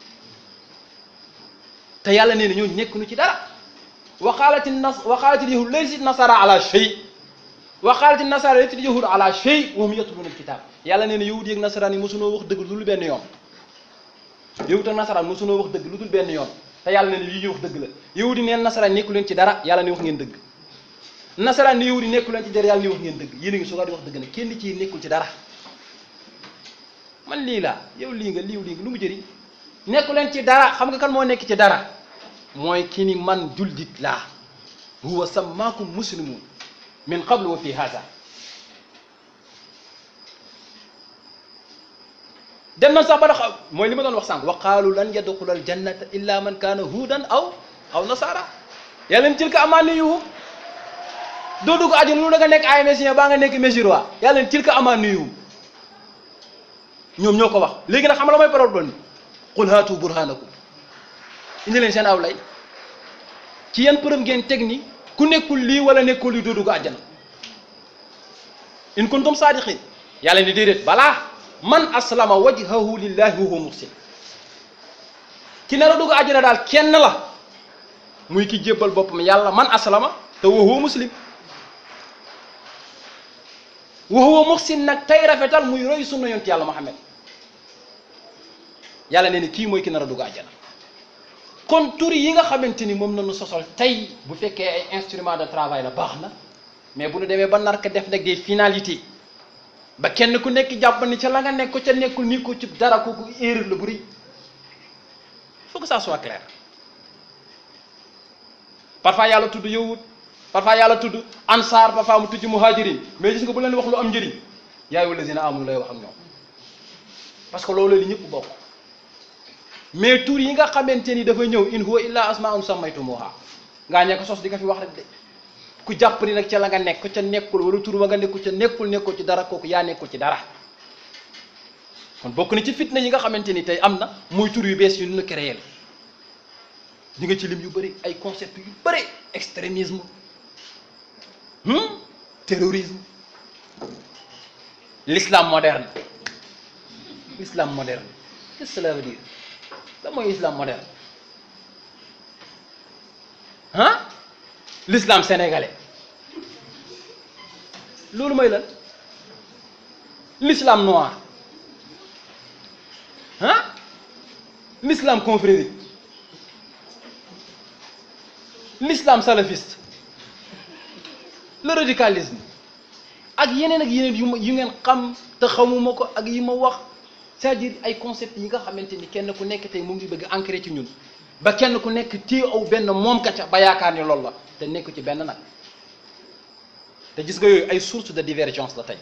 te yàlla nee na ñooñu nekk nu ci dara wa qaalati nas wa qaalati yahud laysa nasara ala shay wa qaalati nasara laysa yahud ala shay wa hum yatluna alkitab yàlla nee na yahud yeeg nasaraan yi mosunoo wax dëgg lu dul benn yoon yahud ak nasaraan mosunoo wax dëgg lu dul benn yoon te yàlla nee na lii ñu wax dëgg la yahud yi neen nasaraan nekku leen ci dara yàlla ne wax ngeen dëgg nasaraan ni yahud yi nekku leen ci dara yàlla ne wax ngeen dëgg yéen a ngi soogaa di wax dëgg nag kenn ci nekkul ci dara man lii laa yow lii nga liiw lii nga lu mu jëriñ nekku leen ci dara xam nga kan moo nekk ci dara mooy ki ni man jullit laa huwa sammaakum muslimun min qablu wa fi hada dem na sax ba dax mooy li ma doon wax sànq wa qaalu lan yadxula al jannata illa man kaana huudan aw aw nasara yàlla leen tilka amaaniyuhum doo dugg àjjana lu da nga nekk ay mesien baa nga nekk mesiroi yàlla leen tilka amaaniyuhum ñoom ñoo ko wax léegi nag xam la mooy problème bi qul haatu burhanakum indi leen seen aw lay ci yan përëm ngeen teg ni ku nekkul lii wala nekkul lii doo dugg àjjana in kuntum saadiqin yàlla ni déedéet balaa man aslama wajhahu lillahi wa huwa muhsin ki nar a dugg àjjana daal kenn la muy ki jébbal boppam yàlla man aslama te wa huwa muslim wa huwa muhsin nag tey rafetal muy roy sunna yonent yàlla Muhammad yàlla nee ni kii mooy ki nar a dugg àjjana kon tur yi nga xamante ni moom nañu sosol tey bu fekkee ay instrument de travail la baax na mais bu ñu demee ba nar ko def nag des finalités ba kenn ku nekk jàpp ni ca la nga nekk ko ca nekkul ni ko ci dara kooku erreur la bu rëy il faut que ça soit clair parfois yàlla tudd yahud parfois yàlla tudd ansaar parfois mu tudd muhajirin mais gis nga bu leen wax lu am njëriñ yaa ayyuhal lazina amanu lay wax ak ñoom parce que loolu li ñëpp bokk mais tur yi nga xamante ni dafa ñëw in huwa illa asmaun sammaytumuha ngaa ñee ko sos di nga fi wax rek de ku jàpp ni nag ca la nga nekk ca nekkul wala tur ba nga nekkul ca nekkul nekkul ci dara kooku yaa nekkul ci dara kon bokk na ci fitna yi nga xamante ni tey am na muy tur yu bees yu ñu créé ñi nga ci lim yu bëri ay concept yu bëri extrémisme terrorisme l'islam moderne l'islam moderne qu'est-ce que cela veut dire lan mooy islam moderne ah l'islam sénégalais loolu mooy lan l'islam noir ah l'islam confrérique l'islam salafiste le radicalisme ak yeneen ak yeneen yu ma yu ngeen xam te xamuma ko ak yi ma wax c'est-à-dire ay concept yi nga xamante ni kenn ku nekk tey mu ngi bëgg ancré ci ñun ba kenn ku nekk téye aw benn moom ka ca ba yaakaar ni loolu la te nekku ci benn nag te gis nga yooyu ay source de divergence la tey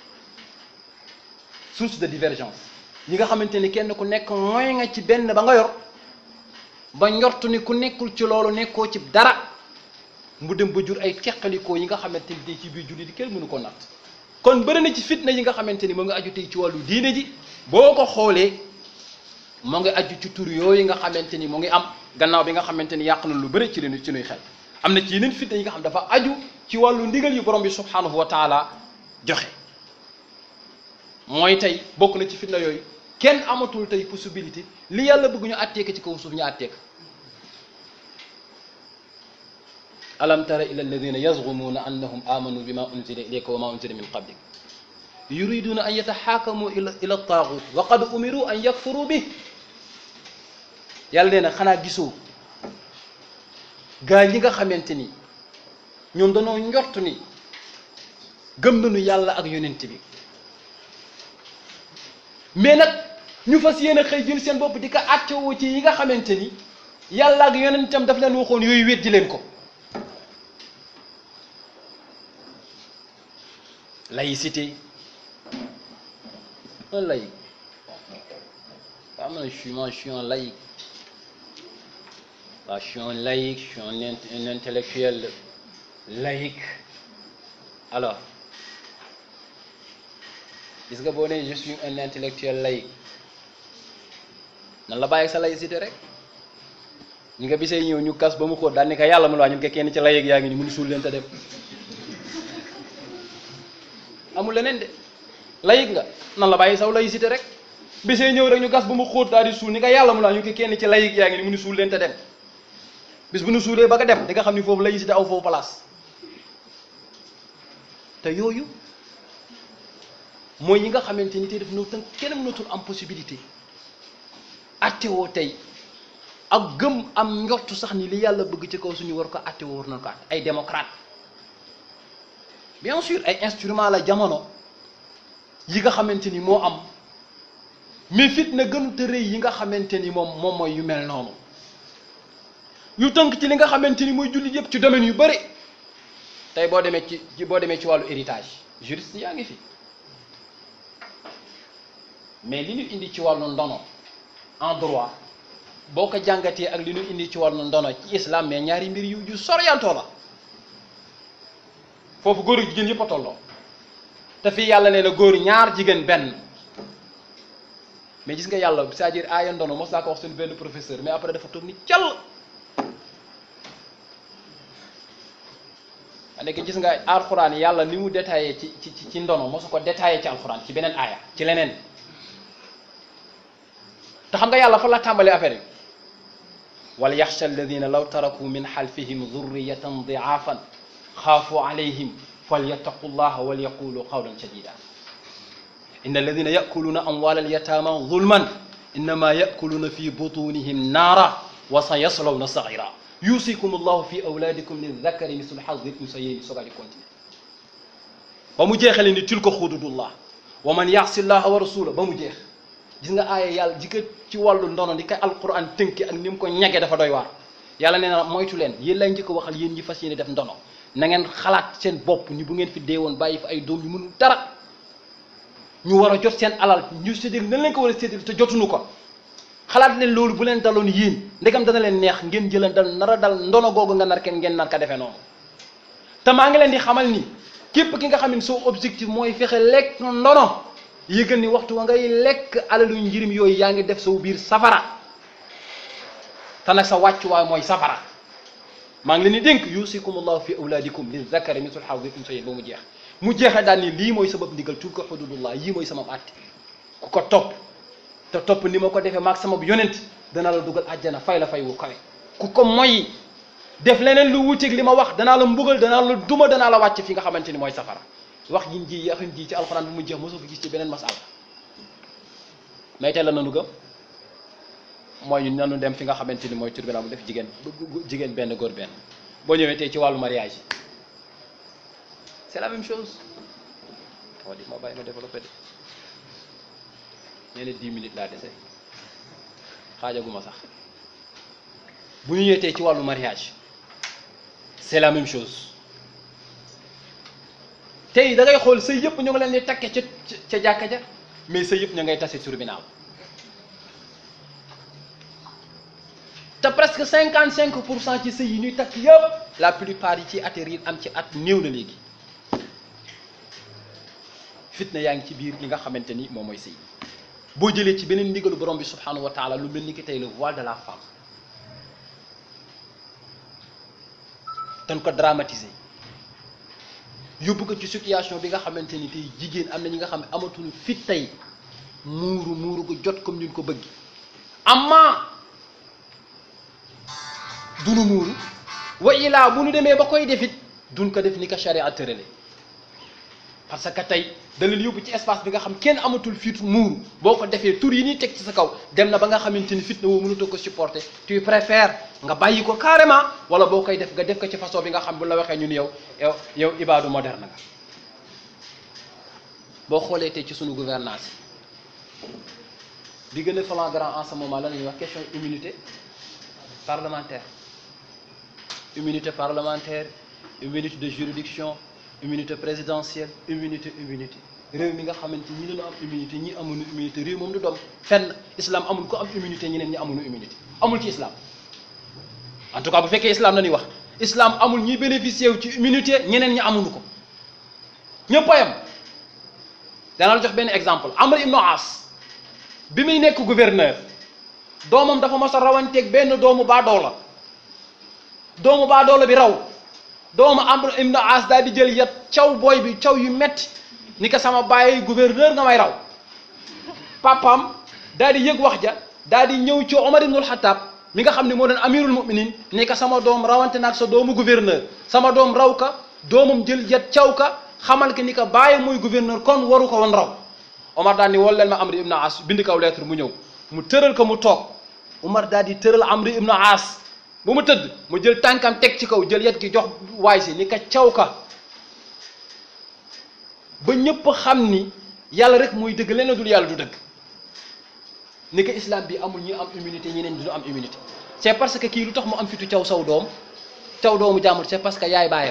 source de divergence yi nga xamante ni kenn ku nekk mooy nga ci benn ba nga yor ba njortu ni ku nekkul ci loolu nekkoo ci dara mu dem ba jur ay teqalikoo yi nga xamante ni tey ci biir julli di kenn mënu ko natt kon bëri na ci fitna yi nga xamante ni moo ngi aju tey ci wàllu diine ji boo ko xoolee moo ngi aju ci tur yooyu nga xamante ni mu ngi am gannaaw bi nga xamante ni yàq na lu bëri ci leen ci nuy xel am na ci yeneen fitna yi nga xam dafa aju ci wàllu ndigal yu borom bi subhanahu wa taala joxe mooy tey bokk na ci fitna yooyu kenn amatul tey possibilité li yàlla bëgg ñu àtteeka ci kaw suuf ñu àtteeka alam tara ila alladina yazgumuuna annahum amanu bima unzila ilayka wa ma unzila min qablik yuriduna an yataxaakamu ila ila taagut wa qad umiru an yakfuru bih yàlla nee na xanaa gisoo gaa ñi nga xamante ni ñoom danoo njort ni gëm nañu yàlla ak yonent bi mais nag ñu fas yéene xëy jël seen bopp di ko àttewoo ci yi nga xamante ni yàlla ak yonentam daf leen waxoon yooyu weddi leen ko laïcité un laïc am na je suis moi je suis un laïc waaw je suis un laïc je suis un, int- un intellectuel laïc alors gis nga boo nee je suis un intellectuel laïc nan la bàyyi sa laïcité rek ñi nga bisee ñëw ñu kas ba mu xóot daal ni ko yàlla mu la ñun ko kenn ci laïc yaa ngi ni mënu suul leen te dem amul leneen de laïc nga nan la bàyyi saw laïcité rek bisee ñëw rek ñu gas ba mu xóot daal di suul ni ko yàlla mu la ñu ko kenn ci laïc yaa ngi ni mënu suul leen te dem bis bu nu suulee ba nga dem di nga xam ni foofu laïcité aw foofu place te yooyu mooy yi nga xamante ni tey daf ñëw tënk kenn mënatul am possibilité attewoo tey ak gëm am njortu sax ni li yàlla bëgg ci kaw suñu war ko attewoo war nañ ko at ay démocrate bien sûr ay instrument la jamono yi nga xamante ni moo am mais fitna gënut a rëy yi nga xamante ni moom moom mooy yu mel noonu yu tënk ci li nga xamante ni mooy jullit yëpp ci domaine yu bëri tey boo demee ci ci boo demee ci wàllu héritage juriste yaa ngi fi mais li ñu indi ci wàllu ndono en droit boo ko jàngatee ak li ñu indi ci wàllu ndono ci islam mais ñaari mbir yu yu soriantoo la foofu góor ak jigéen yëpp a tolloo te fii yàlla nee na góor ñaar jigéen benn mais gis nga yàlla c'est-à-dire aaya ndono mos naa ko wax suñu benn professeur mais après dafa toog ni cal nekk gis nga alxuraan yàlla ni mu détaillé ci ci ci ndono mosu ko détaillé ci alxuraan ci beneen aaya ci leneen te xam nga yàlla fa la tàmbalee affaire yi wal yaxsha alladina law taraku min xalfihim dhurriyatan diaafan xaafu alayhim falyattaqu llaha wal yaqulu qawlan sadida inna alladina yakuluuna amwala alyatama zulman innama yakuluuna fi butunihim naara wa sa yaslawna saira yusikum allahu fi awlaadikum lildakari mislu xadil unsayayni sogaa di continuer ba mu jeexale ni tilka xududullah wa man yaasi llaha wa rasula ba mu jeex gis nga aaya yàlla ji ko ci wàllu ndono di ko alquran tënki ak ni mu ko ñage dafa doy waar yàlla nee na moytu leen yéen lay njëkk a waxal yéen ñi fas yéene def ndono na ngeen xalaat seen bopp ni bu ngeen fi dee woon bàyyi fi ay doom yu mënul dara ñu war a jot seen alal ñu séddale nan leen ko war a séddale te jotuñu ko xalaat leen loolu bu leen daloon yéen ndegam dana leen neex ngeen jëlan dal nar a dal ndono googu nga nar kenn ngeen nar ka defee noonu te maa ngi leen di xamal ni képp ki nga xam ne soo objectif mooy fexe lekk ndono yëgal ni waxtu wa ngay lekk alalu njirim yooyu yaa ngi def saw biir safara te nag sa wàccuwaay mooy safara maa ngi leen di dénk yusikum allahu fi awlaadikum li zakari misul xawdi unsayin ba mu jeex mu jeexee daal ni lii mooy sabab ndigal tulka xududullah yii mooy sama àtte ku ko topp te topp ni ma ko defee maag sama yonent danaa la dugal àjjana fay la fay wu kawe ku ko moy def leneen lu wuteeg li ma wax danaa la mbugal danaa la duma danaa la wàcc fi nga xamante ni mooy safara wax yin ji yaxin ji ci alxuraan bu mu jeex mosoo fi gis ci beneen masala mais tey la nanu gëm mooy ñu nanu dem fi nga xamante ni mooy tribunal mu def jigéen jigéen benn góor benn boo ñëwee tey ci wàllu mariage yi c'est la même chose wa di ma bàyyi ma développé de nee na dix minutes laa dese xaajaguma sax bu ñu ñëwee tey ci wàllu mariage c'est la même chose tey da ngay xool sëy yëpp ñu ngi leen di takke ca ca jàkka ja mais sëy yëpp ñu ngay tase tribunal te presque cinquante cinq pour cent ci sëy yi ñuy takk yëpp la plupart yi ci atterrir am ci at néew na léegi fitna yaa ngi ci biir li nga xamante ni moom mooy sëy boo jëlee ci beneen ndigalu borom bi subhanahu wa taala lu mel ni ki tey le voile de la femme dañ ko dramatiser yóbbu ko ci situation bi nga xamante ni tey jigéen am na ñi nga xam ne amatul fit tey muuru muuru ko jot comme ni ñu ko bëgg amma dunu muuru wa ilaa bu nu demee ba koy defit duñ ko def ni ko charia tërale parce que tey da leen yóbbu ci espace bi nga xam kenn amatul fit muuru boo ko defee tur yi ñuy teg ci sa kaw dem na ba nga xamante ni fitna woo mënutoo ko supporter tu préfères nga bàyyi ko carrément wala boo koy def nga def ko ci façon bi nga xam bu la waxee ñun yow yow yow ibaadu moderne nga boo xoolee tey ci sunu gouvernance bi gën a flagrant en ce moment la ñuy wax question immunité parlementaire immunité parlementaire immunité de juridiction immunité présidentielle immunité immunité réew mi nga xamante ñi dañu am immunité ñi amuñu immunité réew moom du doom fenn islam amul ko am immunité ñeneen ñi amuñu immunité amul ci islam en tout cas bu fekkee islam la ñuy wax islam amul ñuy bénéficier wu ci immunité ñeneen ñi amuñu ko ñëpp a yem dana la jox benn exemple Amr ibn As bi muy nekk gouverneur doomam dafa mos a rawanteeg benn doomu baadoola doomu baadoola bi raw doomu Amr ibn As daal di jël yat caw booy bi caw yu metti ni ko sama bàyyi gouverneur nga may raw papam daal di yëg wax ja daal di ñëw ci Omar ibnul Xataab mi nga xam ne moo doon amirul muminin ni ko sama doom rawante naag sa doomu gouverneur sama doom raw ka doomam jël yat caw ka xamal que ni que bàyyi mooy gouverneur kon waru ko woon raw Omar daal ni wol leen ma Amr ibn As bind kaw lettre mu ñëw mu tëral ko mu toog Omar daal di tëral Amr ibn As bu mu tëdd mu jël tànkam teg ci kaw jël yet gi jox waay si ni ka caw ka ba ñëpp xam ni yàlla rek mooy dëgg leneen dul yàlla du dëgg ni ko islam bi amul ñi am immunité ñeneen du am immunité c'est parce que kii lu tax mu am fitu caw saw doom caw doomu jàmbur c'est parce que yaay baayam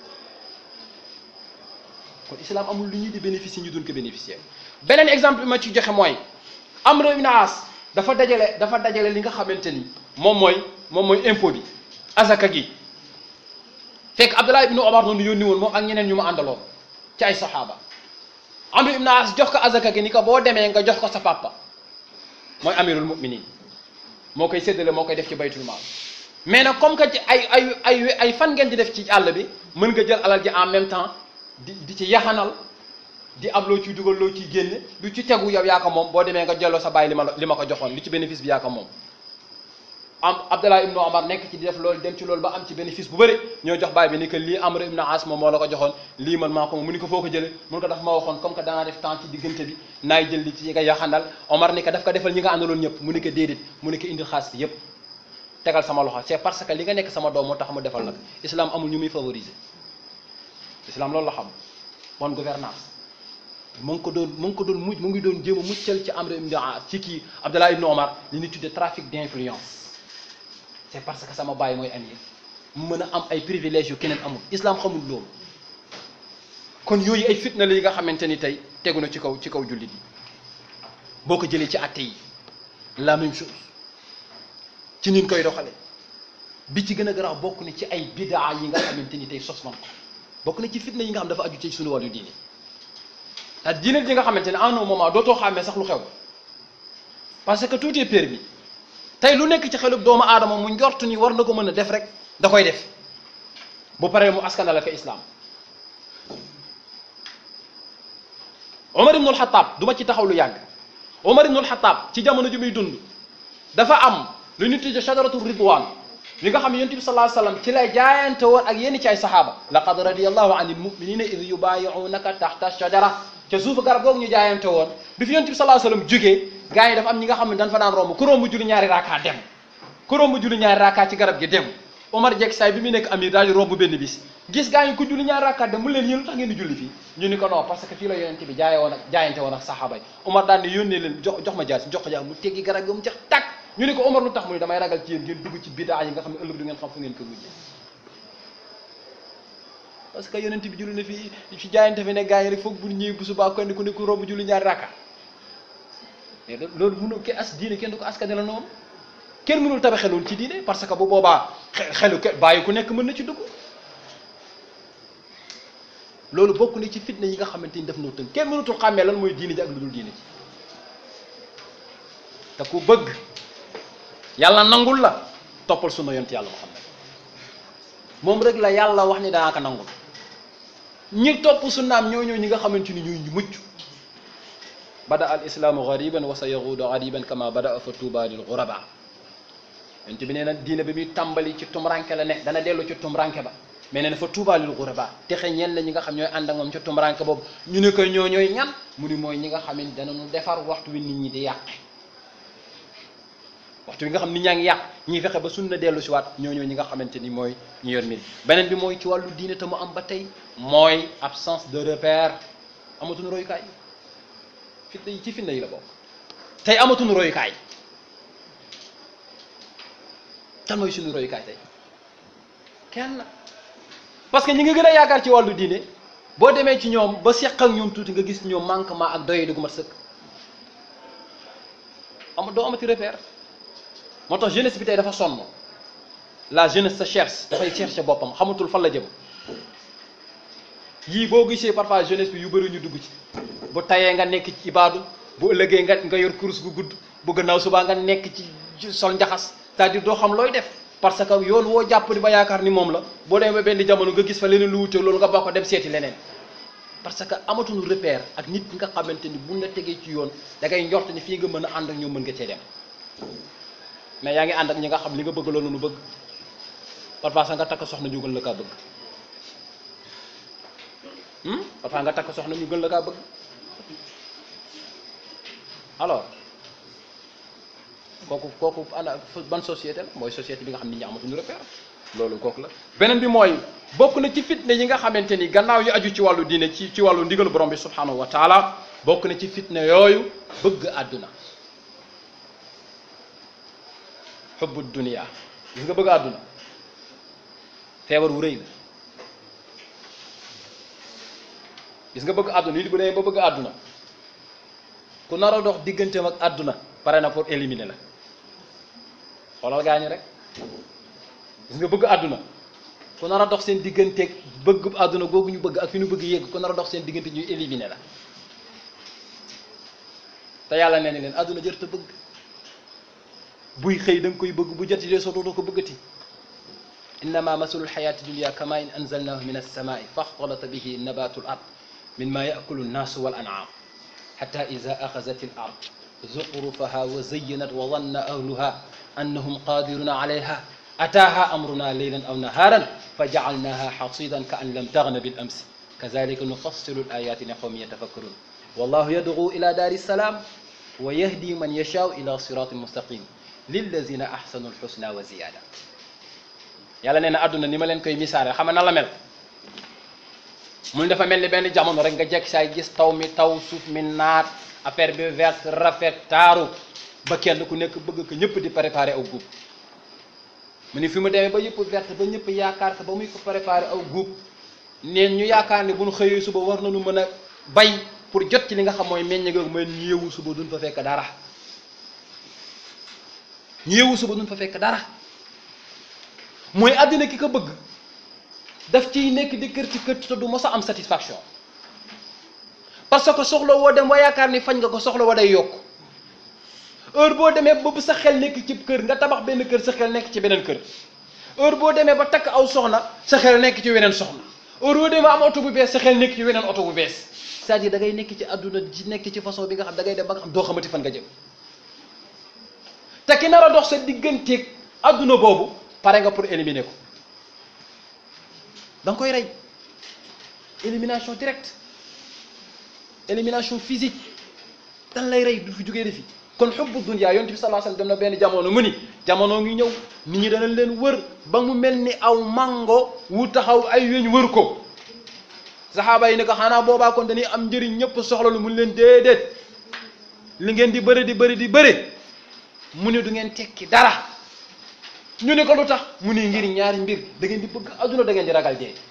kon islam amul lu ñuy di bénéficier ñu doon ko bénéficier beneen exemple bi ma ci joxe mooy Amr ibn As dafa dajale dafa dajale li nga xamante ni moom mooy moom mooy impôt bi azaka gi fekk Abdullah ibn Omar noonu yónni woon moom ak ñeneen ñu ma àndaloon ci ay saxaaba Amr ibn As jox ko azaka gi ni ko boo demee nga jox ko sa papa mooy amirul muminin moo koy séddale moo koy def ci baytul maal mais nag comme que ci ay ay ay ay fan ngeen di def ci àll bi mën nga jël alal ji en même temps di di ci yaxanal di am loo ciy dugal loo ciy génne lu ci tegu yow yaa ko moom boo demee nga jëloo sa bàyyi li ma li ma ko joxoon li ci bénéfice bi yaa ko moom am Abdallah ibnu Omar nekk ci di def loolu dem ci loolu ba am ci bénéfice bu bëri ñoo jox bàyyi bi ni que lii Amr ibn As moom moo la ko joxoon lii man maa ko moom mu ni ko foo ko jële mun ko daf ma waxoon comme que danaa def temps ci diggante bi naay jël li ci nga yaxanal Omar ni ko daf ko defal ñi nga àndaloon ñëpp mu ni ko déedéet mu ni ko indil xaalis bi yëpp tegal sama loxo c'est parce que li nga nekk sama doom moo tax mu defal nag islam amul ñu muy favoriser islam loolu la xam bonne gouvernance mu ngi ko doon mu ngi ko doon mujj mu ngi doon jéem a muccal ci Amr ibn As ci kii Abdallah ibn Omar li ñu tuddee trafic d'influence c'est parce que sama baay mooy amir mu mën a am ay privilèges yu keneen amul islam xamul loolu kon yooyu ay fitna la yi nga xamante ni tey tegu na ci kaw ci kaw jullit yi boo ko jëlee ci àtte yi la même chose ci nin koy doxale bi ci gën a garaaw bokk na ci ay bidaa yi nga xamante ni tey sos man ko bokk na ci fitna yi nga xam dafa aju ci suñu wàllu diine ah diine ji nga xamante ne en un moment dootoo xàmmee sax lu xew parce que tout est permis tey lu nekk ci xelub doomu aadama mu njort ni war na ko mën a def rek da koy def bu paree mu askanale ko islam Omar ibnul Xataab du ma ci taxaw lu yàgg Omar ibnul Xataab ci jamono ji muy dund dafa am lu ñu tuddee shajaratu ridwan li nga xam ne yonent bi sallallahu alayhi wasallam ci lay jaayante woon ak yenn ci ay saxaaba laqad radiyallahu anil muminina id yubayi'unaka taxta shajara ca suufu garab googu ñu jaayante woon bi fi yonent bi sallallahu alayhi wasallam jógee gars yi dafa am ñi nga xam ne dañ fa daan romb ku romb julli ñaari raakaa dem ku romb julli ñaari raakaa ci garab gi dem Omar jekk saay bi muy nekk amir daal di romb benn bis gis gars yi ku julli ñaari raakaa dem mu leen yéen lu tax ngeen di julli fii ñu ni ko non parce que fii la yonent bi jaaye woon ak jaayante woon ak saxaaba yi Omar daal ni yónnee leen jox jox ma jaas jox ko jaas mu teggi garab gi mu jeex tàkk ñu ni ko Omar lu tax mu ni damay ragal ci yéen ngeen dugg ci bidaa yi nga xam ne ëllëg du ngeen xam fu ngeen ko mujjee parce que yonent bi julli na fii fi jaayante fi ne gars yi rek foog bu ñëwee bu subaa kon ku ne ku romb julli ñaari rakka mais loolu mënul ke as diine kenn du ko askane la noonu kenn mënul tabaxe loolu ci diine parce que bu boobaa xelu ke bàyyi ku nekk mën na ci dugg loolu bokk na ci fitna yi nga xamante ni def noo tënk kenn mënutul xàmmee lan mooy diine ji ak lu dul diine ji te ku bëgg yàlla nangul la toppal sunna yonent yàlla Muhammad moom rek la yàlla wax ni danaa ko nangul ñi topp sunnaam ñoo ñëw ñi nga xamante ni ñooy ñu mucc bada al islaamu gariban wa sa yahuudu gariban kama bada fa tuuba lil guraba yonent bi nee na diine bi muy tàmbali ci tumranke la ne dana dellu ci tumranke ba mais nee na fa tuuba lil ghuraba texe ñeen la ñi nga xam ñooy ànd ak moom ca tumbaranke boobu ñu ne ko ñoo ñooy ñan mu ni mooy ñi nga xam ne danañu defar waxtu wi nit ñi di yàq waxtu wi nga xam nit ñaa ngi yàq ñiy fexe ba sunna dellu si waat ñoo ñoo ñi nga xamante ni mooy ñu yor mbir beneen bi mooy ci wàllu diine te mu am ba tey mooy absence de repère amatuñu royukaay fitna yi ci fitna yi la bokk tey amatuñu royukaay kan mooy suñu royukaay tey kenn parce que ñi nga gën a yaakaar ci wàllu diine boo demee ci ñoom ba seq ak ñoom tuuti nga gis ñoom manquement ak doye du gu mat sëkk am doo amati repère moo tax jeunesse bi tey dafa sonn la jeunesse sa cherche dafay chercher boppam xamatul fan la jëm yii boo gisee parfois jeunesse bi yu bëri ñu dugg ci bu tayee nga nekk ci ibaadu bu ëllëgee nga nga yor kurus gu gudd bu gannaaw subaa nga nekk ci sol njaxas c'est-à-dire doo xam looy def parce que yoon woo jàpp ni ba yaakaar ni moom la boo demee ba benn jamono nga gis fa leneen lu wute loolu nga bokk dem seeti leneen parce que amatuñu repère ak nit nga xamante ni buñ la tegee ci yoon da ngay njort ni fii nga mën a ànd ak ñoom mën nga cee dem mais yaa ngi ànd ak ñi nga xam li nga bëgg loolu nu bëgg parfois sax nga takk soxna ñu gën la kaa bëgg parfois nga takk soxna ñu gën la kaa bëgg alors kooku kooku ana ban société la mooy société bi nga xam nit ñi amatuñu repère loolu kooku la beneen bi mooy bokk na ci fitne yi nga xamante ni gannaaw yu aju ci wàllu diine ci ci wàllu ndigalu borom bi subhanahu wa taala bokk na ci fitne yooyu bëgg àdduna xubbu dunia gis nga bëgg àdduna feebar wu rëy la gis nga bëgg àdduna nit bu demee ba bëgg àdduna ku nar a dox digganteem ak àdduna pare na pour éliminer la xoolal gaañu rek gis nga bëgg àdduna ku nar a dox seen digganteeg bëgg àdduna googu ñu bëgg ak fi ñu bëgg yegg ku nar a dox seen diggante ñuy éliminer la te yàlla nee na leen àdduna jër te bëgg buy xëy da nga koy bëgg bu joti dee soto doo ko bëggati innama masalul xayaati dunia kama in anzalnahu min alsamai faxtalata bihi nabatu l ard mimma yakulu nnaasu wal an'am xata ida axazat al ard zuxrufaha wa zayyanat wa danna ahluha annahum qadiruna alayha ataaha amruna leylan aw naharan fa jacalnaha xasidan ka an lam tagna bil amsi kazalika nufassilu l ayati li qawmin yatafakkarun wallahu yad'u ila daari salaam wa yahdi man yashaau ila siratin mustaqim lillazina ahsanu lxusna wa ziyada yàlla nee na àdduna ni ma leen koy misaare xam na la mel mun dafa mel ni benn jamono rek nga jekk saay gis taw mi taw suuf mi naat affaire bi verte rafet taaru ba kenn ku nekk bëgg ko ñëpp di préparer aw guub mu ni fi mu demee ba yëpp verte ba ñëpp yaakaar ko ba muy ko préparer aw guub neen ñu yaakaar ne bu ñu xëyee suba war nañu mën a bay pour jot ci li nga xam mooy meññ googu mooy ñu yeewu suba duñ fa fekk dara ñu yeewu suba duñ fa fekk dara mooy àddina ki ko bëgg daf ciy nekk di kër ci kër te du mos a am satisfaction parce que soxla woo dem wa yaakaar ni fañ nga ko soxla woo day yokk heure boo demee ba sa xel nekk ci kër nga tabax benn kër sa xel nekk ci beneen kër heure boo demee ba takk aw soxna sa xel nekk ci weneen soxna heure boo demee am oto bu bees sa xel nekk ci weneen oto bu bees c'est-à-dire da ngay nekk ci àdduna ci nekk ci façon bi nga xam da ngay dem ba nga xam doo xamati fan nga jëm te ki nar a dox sa digganteeg àdduna boobu pare nga pour éliminer ko da nga koy rey élimination directe élimination physique dan lay rey du fi jógee defi kon xubbu dunya yonent bi sallallahu alayhi wasallam dem na benn jamono mu ni jamono ngi ñëw nit ñi danañ leen wër ba mu mel ni aw mango wu taxaw ay weñ wër ko saxaaba yi ne ko xanaa boobaa kon dañuy am njëriñ ñëpp soxla lu mun leen déedéet li ngeen di bëri di bëri di bëri mu ne du ngeen tekki dara ñu ne ko lu tax mu ne ngir ñaari mbir da ngeen di bëgg adduna da ngeen di ragal dee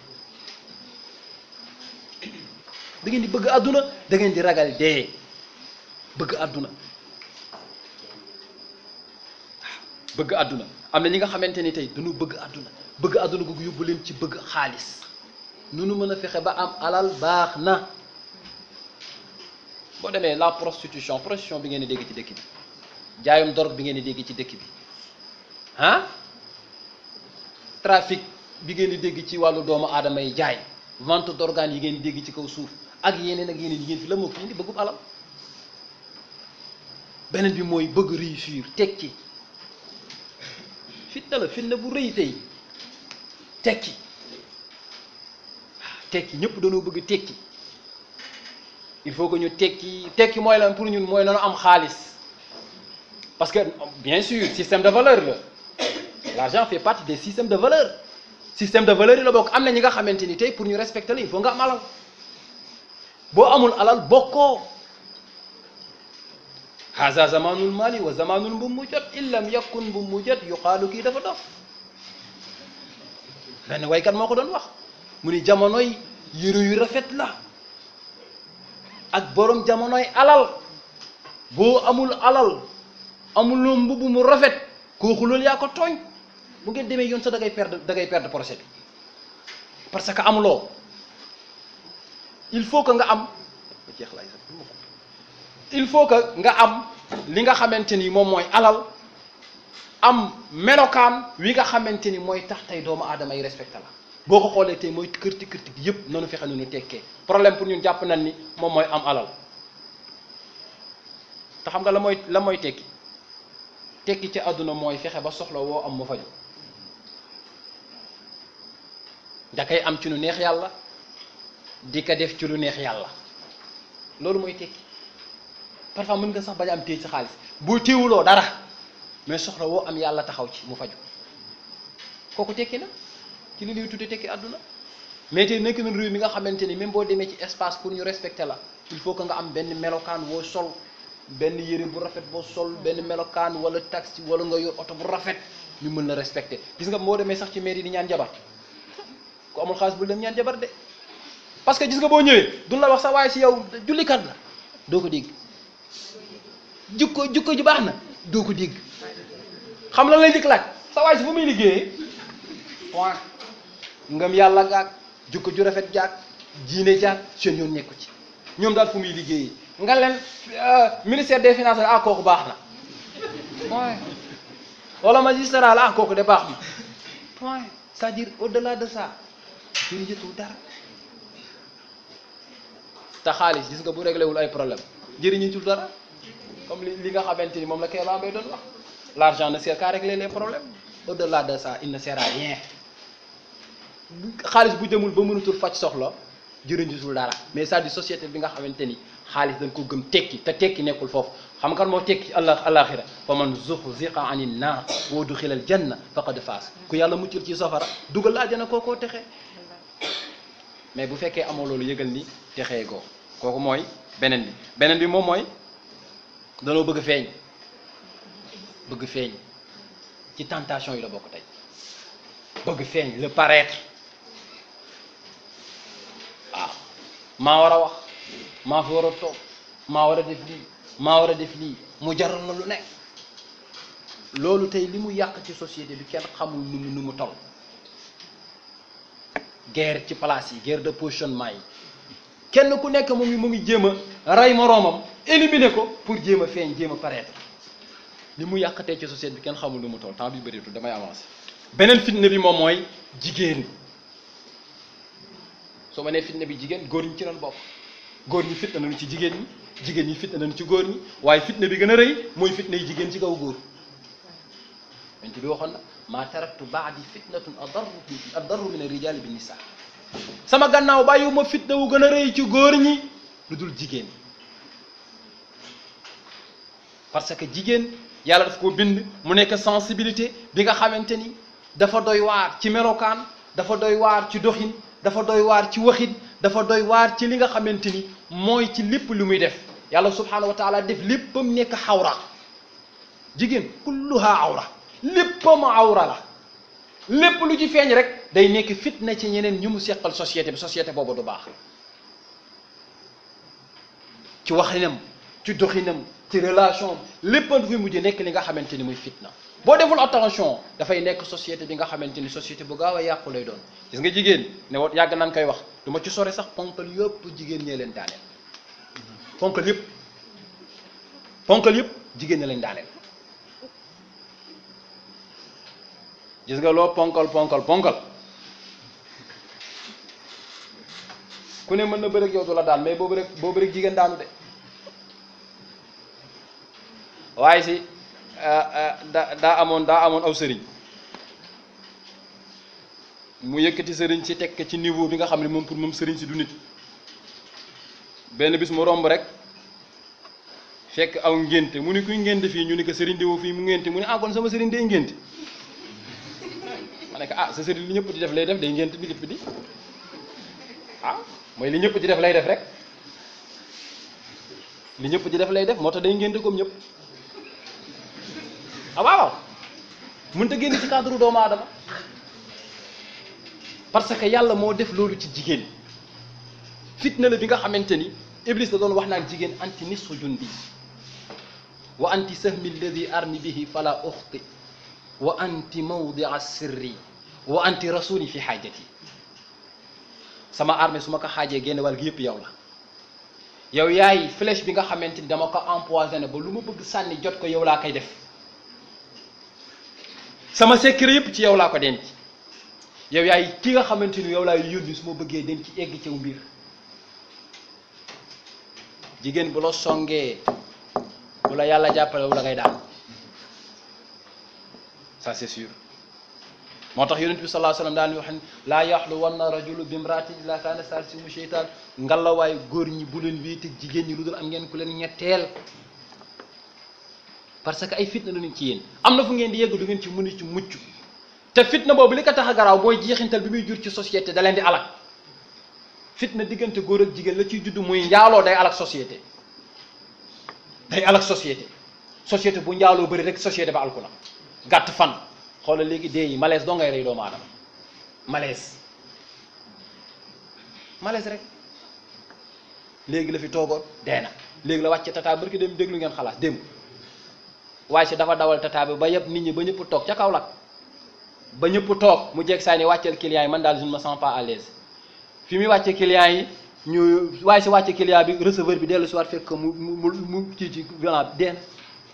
da ngeen di bëgg adduna da ngeen di ragal dee bëgg adduna bëgg adduna am na ñi nga xamante ni tey dañu bëgg adduna bëgg adduna googu yóbbu leen ci bëgg xaalis nu nu mën a fexe ba am alal baax na boo demee la prostitution prostitution bi ngeen di dégg ci dëkk bi jaayum dorog bi ngeen di dégg ci dëkk bi ah trafic bi ngeen di dégg ci wàllu doomu aadama yi jaay vente d'organes yi ngeen di dégg ci kaw suuf ak yeneen ak yeneen yi ngeen fi la moo fi indi bëggub alal beneen bi mooy bëgg réussir tekki fitna la fitna bu rëy tey tekki tekki ñëpp dañoo bëgg tekki il faut que ñu tekki tekki mooy lan pour ñun mooy nanu am xaalis parce que bien sûr système de valeur la l'argent fait partie des systèmes de valeur système de valeur yi la bokk am na ñi nga xamante ni tey pour ñu respecter la il faut nga am alal boo amul alal bokkoo haza zamanul mali wa zamanul mbu mu jot in lam yakun mbu mu jot yuqaalu kii dafa dof benn waykat moo ko doon wax mu ni jamonoy yëre yu rafet la ak borom jamonoy alal boo amul alal amuloo mbubb mu rafet kooku loolu yaa ko tooñ bu ngeen demee yoon sax da ngay perdre da ngay perdre procès bi parce que amuloo il faut que nga am jeex lay il faut que nga am li nga xamante ni moom mooy alal am melokaan wi nga xamante ni mooy tax tey doomu aadama yi respecté la boo ko xoolee tey mooy kërti kërti gi yëpp nanu fexe nu tekkee problème pour ñun jàpp nañ ni moom mooy am alal te xam nga la mooy la mooy tekki tekki ci àdduna mooy fexe ba soxla woo am mu faju da koy am ci lu neex yàlla di ko def ci lu neex yàlla loolu mooy tekki parfois mën nga sax bañ am téye ci xaalis boo téewuloo dara mais soxla woo am yàlla taxaw ci mu faju kooku tekki na ci li ñuy tudde tekki àdduna mais tey nekk na réew mi nga xamante ni même boo demee ci espace pour ñu respecter la il faut que nga am benn melokaan woo sol benn yére bu rafet boo sol benn melokaan wala taxi wala nga yor oto bu rafet ñu mën la respecter gis nga boo demee sax ci mairie di ñaan jabar ku amul xaalis bul dem ñaan jabar de parce que gis nga boo ñëwee duñ la wax sa waaye si yow jullikat la doo ko dégg jukko jukko ju baax na doo ko dégg xam lan lay njëkk laaj sa waay si fu muy liggéeyee point ngëm yàlla gaag jukko ju rafet jaag jiine jaag seen yoon nekku ci ñoom daal fu muy liggéeyee nga leen ministère des finances ah kooku baax na point wala magistrat la ah kooku de baax na point c'est-à-dire au-delà de ça jërëjëtul dara te xaalis gis nga bu réglé wul ay problème jëriñutul dara comme li li nga xamante ni moom la Kéba Mbaye doon wax l'argent ne sert qu'à régler les problèmes au-delà de ça il ne sert à rien xaalis bu demul ba mënatul faj soxla jëriñutul dara mais c'est-à-dire société bi nga xamante ni xaalis dañ ko gëm tekki te tekki nekkul foofu xam kan moo tekki allah alaxira fa man zuxziqa anin naar wa udxila al janna faqad faas ku yàlla muccul ci safara dugal la àjjana kookoo texe mais bu fekkee amoo loolu yëgal ni texee goo kooku mooy beneen bi beneen bi moom mooy danoo bëgg feeñ bëgg feeñ ci tentation yi la bokk tey bëgg feeñ le paraître waaw maa war a wax maa fi war a toog maa war a def lii maa war a def lii mu jaral la lu nekk loolu tey li mu yàq ci société bi kenn xamul nu mu nu mu toll guerre ci place yi guerre de positionnement yi kenn ku nekk mu ngi mu ngi jéem a rey moroomam éliminer ko pour jéem a feeñ jéem a paraître li mu yàqatee ci société bi kenn xamul nu mu toll temps bi bëreetul damay avancer beneen fitna bi moom mooy jigéen soo ma nee fitna bi jigéen góor ñi ci doon bokk góor ñi fitna nañu ci jigéen ñi jigéen ñi fitna nañu ci góor ñi waaye fitna bi gën a rëy mooy fitna yi jigéen ci kaw góor yonent bi waxoon na maa taraktu baadi fitnatun adarru adarru min arrijaali bi nisaa sama gannaaw bàyyiwuma fitna wu gën a rëy ci góor ñi lu dul jigéen parce que jigéen yàlla daf ko bind mu nekk sensibilité bi nga xamante ni dafa doy waar ci melokaan dafa doy waar ci doxin dafa doy waar ci waxin dafa doy waar ci li nga xamante ni mooy ci lépp lu muy def yàlla subhaanahu wa taala def léppam nekk xawra jigéen kulluha awra léppam awra la lépp lu ci feeñ rek day nekk fitna ci ñeneen ñu mu seqal société bi société boobu du baax ci waxinam ci doxinam ci relation léppam fi mujj nekk li nga xamante ni muy fitna boo deful attention dafay nekk société bi nga xamante ni société bu gaaw a yàqu lay doon gis nga jigéen ne wa yàgg nan koy wax du ma ci sore sax ponkal yëpp jigéen ñee leen daaneel ponkal yëpp ponkal yëpp jigéen ñe leen daaneel gis nga loo ponkal ponkal ponkal ku ne mën na bëreeg yow du la daan mais boobu rek boobu rek jigéen daanu de waaye si da daa amoon daa amoon aw sëriñ mu yëkkati sëriñ si teg ko ci niveau bi nga xam ne moom pour moom sëriñ si du nit benn bis mu romb rek fekk aw ngénte mu ni kuy ngénte fii ñu ni ko sëriñ diwo fii mu ngénte mu ni ah kon sama sëriñ day ngénte ma ne ko ah sa sëriñ li ñëpp di def lay def day ngénte bi lépp di ah mooy li ñëpp di def lay def rek li ñëpp di def lay def moo tax day ngénte comme ñëpp ah waaw mënut a génn ci cadre doomu aadama parce que yàlla moo def loolu ci jigéen fitna la bi nga xamante ni iblis da doon wax naan jigéen anti nisfu jundi wa anti sahmi alladi armi bihi fala uxti wa anti mawdia sirri wa anti rasuli fi xaajati sama armée su ma ko xaajee génn wàll gi yëpp yow la yow yaay flèche bi nga xamante ni dama ko empoisonné ba lu ma bëgg sànni jot ko yow laa koy def sama secret yëpp ci yow laa ko denc yow yaay ki nga xamante ni yow laay yónni su ma bëggee dem ci egg ciw mbir jigéen bu la songee bu la yàlla jàppale wu la ngay daal ça c'est sûr moo tax yonent bi sallallahu alayhi wasallam daan wax ne laa yaxlu wanna rajulu bimraatin illa kaana saalisahumu sheytaan ngalawaay góor ñi bu leen wéete jigéen ñi lu dul am ngeen ku leen ñetteel parce que ay fitna la ñu ci yéen am na fu ngeen di yegg du ngeen ci mën ci mucc te fitna boobu li ko tax a garaaw mooy jeexintal bi muy jur ci société da leen di alak fitna diggante góor ak jigéen la ciy judd muy njaaloo day alak société day alak société société bu njaaloo bëri rek société ba alku na gàtt fan xoolal léegi dee yi malaise doo ngay rey doomu aadama malaise malaise rek léegi la fi toogoon dee na léegi la wàcce tata barki dem déglu ngeen xalaat démb waaye si dafa dawal tata bi ba yëpp nit ñi ba ñëpp toog ca kaw lak ba ñëpp toog mu jeeg saa ni wàcceel client yi man daal je ne me sens pas à l'aise fi muy wàcce client yi ñu waaye si wàcce client bi receveur bi dellu si waat fekk mu mu mu kii ci violent dee na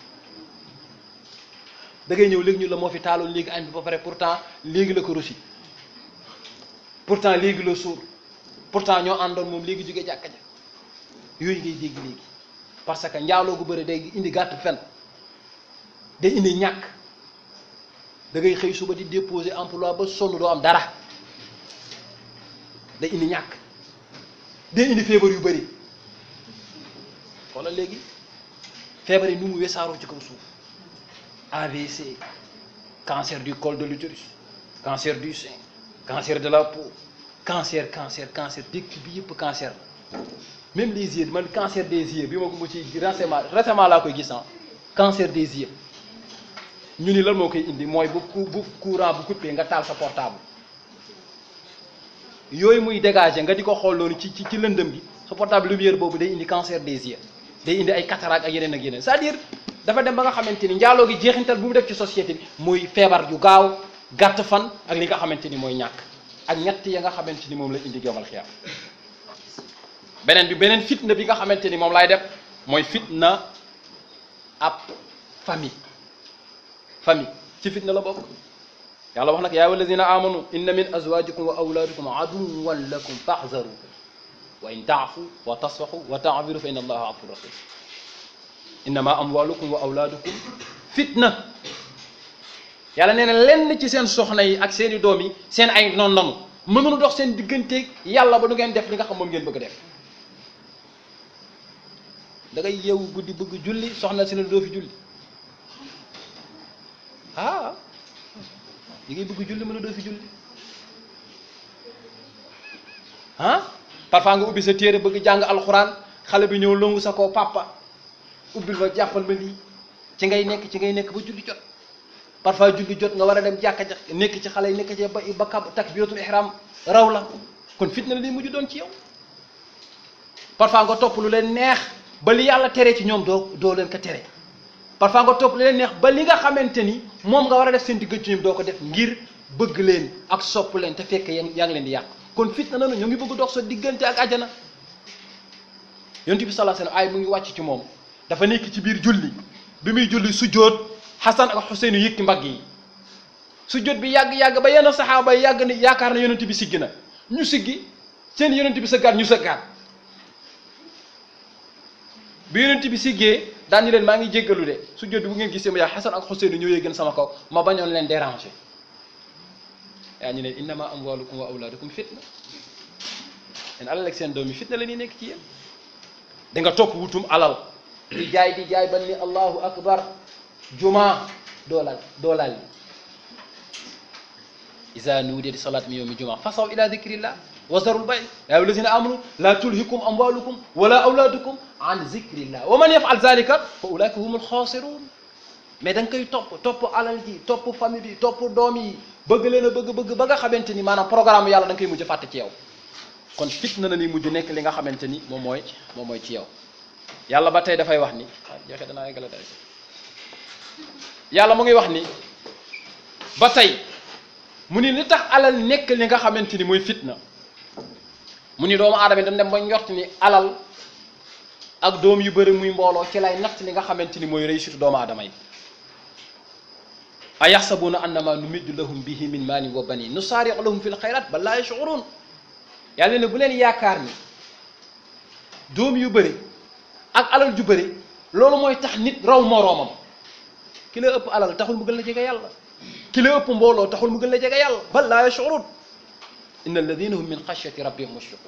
da ngay ñëw léegi ñu la moo fi taaloon léegi añ bi ba pare pourtant léegi la ko rosi pourtant léegi la suur pourtant ñoo àndoon moom léegi jóge jàkka ja yooyu ngay dégg léegi parce que njaaloo gu bëri day indi gàtt fen day indi ñàkk da ngay xëy suba di déposer emploi ba sonn doo am dara day indi ñàkk day indi feebar yu bëri xoolal léegi feebar yi nu mu wesaaroo ci kaw suuf AVC cancer du col de l'utérus cancer du sein cancer de la peau cancer cancer cancer dëkk bi yëpp cancer la même les yeux man cancer des yeux bi ma ko mu ci récemment récemment laa koy gis ah cancer des yeux ñu ni lan moo koy indi mooy bu bu courant bu coupé nga taal sa portable yooyu muy dégager nga di ko xool loolu ci ci ci lëndëm gi sa portable lumière boobu day indi cancer des yeux day indi ay cataracte ak yeneen ak yeneen c'est-à-dire dafa dem ba nga xamante ni njaaloo gi jeexintal bu mu def ci société bi muy feebar yu gaaw gàtt fan ak li nga xamante ni mooy ñàkk ak ñett ya nga xamante ni moom la indi yomal xiyaam beneen bi beneen fitna bi nga xamante ni moom laay def mooy fitna ab famille famille ci fitna la bokk yàlla wax nag yaa walladina amanu inna min azwajikum wa awladikum aduwan lakum faxzaru wa in taafu wa tasfaxu wa taafiru fa inna allaha afur rahim innama amwalukum wa awlaadukum fitna yàlla nee na lenn ci seen soxna yi ak seen i doom yi seen ay noon nanu mënunu dox seen digganteeg yàlla ba du ngeen def li nga xam moom ngeen bëgg a def da ngay yeewu guddi bëgg julli soxna si ne doo fi julli ah li ngay bëgg julli mën a doo fi julli ah parfois nga ubbi sa téere bëgg jàng alxuraan xale bi ñëw longu sa koo papa ubbil ma jàppal ma lii ci ngay nekk ci ngay nekk ba julli jot parfois julli jot nga war a dem jàkka ja nekk ci xale yi nekk ci ba ba kab takbiratul ihram raw la kon fitna la li mujj doon ci yow parfois nga topp lu leen neex ba li yàlla tere ci ñoom doo doo leen ko tere parfois nga topp lu leen neex ba li nga xamante ni moom nga war a def seen digg ci ñoom doo ko def ngir bëgg leen ak sopp leen te fekk yaa ngi leen di yàq kon fitna na ñoo ngi bëgg dox sa diggante ak àjjana yonent bi sallallahu alayhi wasallam ay mu ngi wàcc ci moom dafa nekk ci biir julli bi muy julli sujjóot Xasan ak Xuseyn yëkki mbagg yi sujjóot bi yàgg-yàgg ba yenn saxaaba yi yàgg ni yaakaar na yonent bi siggi na ñu siggi seen yonent bi sëggaat ñu sëggaat bi yonent bi siggee daan ñu leen maa ngi jéggalu de sujjóot bi bu ngeen gisee ma yaa Xasan ak Xuseyn ñoo yëgën sama kaw ma bañoon leen déranger yaa ñu ne innama amwalukum wa awlaadukum fitna seen alal ak seen doom yi fitna la ñuy nekk ci yéen da nga topp wutum alal di jaay di jaay ban ni allahu akbar juma doolal doolal li iza nuudiya li salaati min yawmi juma fasaw ila dicrillah wa zarul bay yaa ayyuha allazina amanu la tulhikum amwalukum wala awlaadukum an zikrillah wa man yafal zalika fa ulaika humul xaasirun mais da nga koy topp topp alal ji topp famille bi topp doom yi bëgg leen a bëgg bëgg ba nga xamante ni maanaam programme yàlla da nga koy mujj fàtte ci yow kon fitna na ni mujj nekk li nga xamante ni moom mooy moom mooy ci yow yàlla ba tey dafay wax ni ah joxe danaa eggale tey yàlla mu ngi wax ni ba tey mu ni li tax alal nekk li nga xamante ni mooy fitna mu ni doomu aadama yi dañ dem ba njort ni alal ak doom yu bëri muy mbooloo ci lay natt li nga xamante ni mooy réussite doomu aadama yi a yaxsabuuna annama numiddu lahum bihi min maalin wa banin nusaari'u lahum fi lxayrat bal laa yash'uruun yàlla ne bu leen yaakaar ni doom yu bëri ak alal ju bëri loolu mooy tax nit raw moroomam ki la ëpp alal taxul mu gën la jege yàlla ki la ëpp mbooloo taxul mu gën la jege yàlla bal laa yash'uruun inna alladina hum min xashyati rabbihim mushfiqun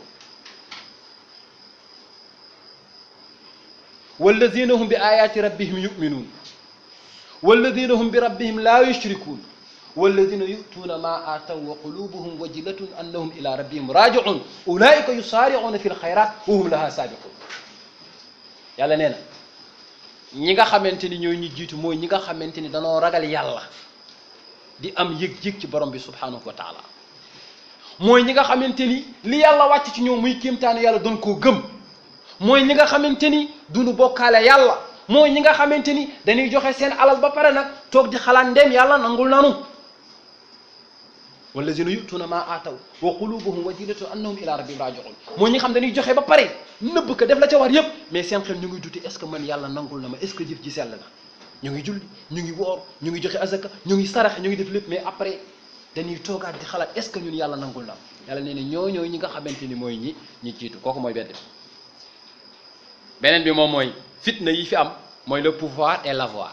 walladina hum bi ayati rabbihim yuminuun walladina hum bi rabbihim laa yushrikuun walladina yutuuna ma aataw wa qulubuhum wajilatun annahum ila rabbihim rajiun ulaika yusaaricuuna fi lxayrat wa hum laha saabiqun yàlla nee na ñi nga xamante ni ñooy ñi jiitu mooy ñi nga xamante ni danoo ragal yàlla di am yëg-yëg ci borom bi subhanahu wa taala mooy ñi nga xamante ni li yàlla wàcc ci ñoom muy kéemtaane yàlla doon koo gëm mooy ñi nga xamante ni duñu bokkaale yàlla mooy ñi nga xamante ni dañuy joxe seen alal ba pare nag toog di xalaat ndem yàlla nangul nanu wallazina yutuuna ma aataw wa qulubuhum wajilatun annahum ila rabbihim rajiun mooy ñi xam dañuy joxe ba pare nëbb ko def la ca war yépp mais seen xel ñu ngi duti est ce que man yàlla nangul na ma est ce que jëf ji sell na ñu ngi julli ñu ngi woor ñu ngi joxe azaka ñu ngi sarax ñu ngi def lépp mais après dañuy toogaat di xalaat est ce que ñun yàlla nangul na yàlla nee na ñoo ñooy ñi nga xamante ni mooy ñi ñi jiitu kooku mooy benn bi beneen bi moom mooy fitna yi fi am mooy le pouvoir et l'avoir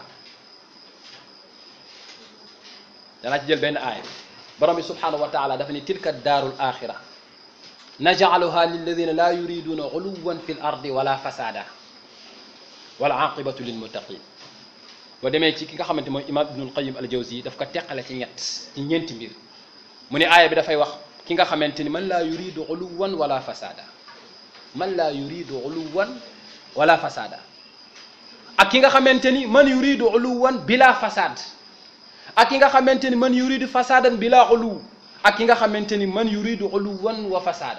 danaa ci jël benn aaya borom bi subhanahu wa taala dafa ni tilka daarul axira najcaluha lilladina laa yuriduna uluwan fi l ardi wala fasada wala aqibatu lilmuttaqin boo demee ci ki nga xamante mooy imam ibnul qayim al jawzi daf ko teqale ci ñett ci ñeenti mbir mu ne aaya bi dafay wax ki nga xamante ni man laa yuridu uluwan wala fasada man laa yuridu uluwan wala fasada ak ki nga xamante ni man yuridu uluwan bila fasad ak ki nga xamante ni man yuridu fasadan bila uluw ak ki nga xamante ni man yuridu uluwan wa fasada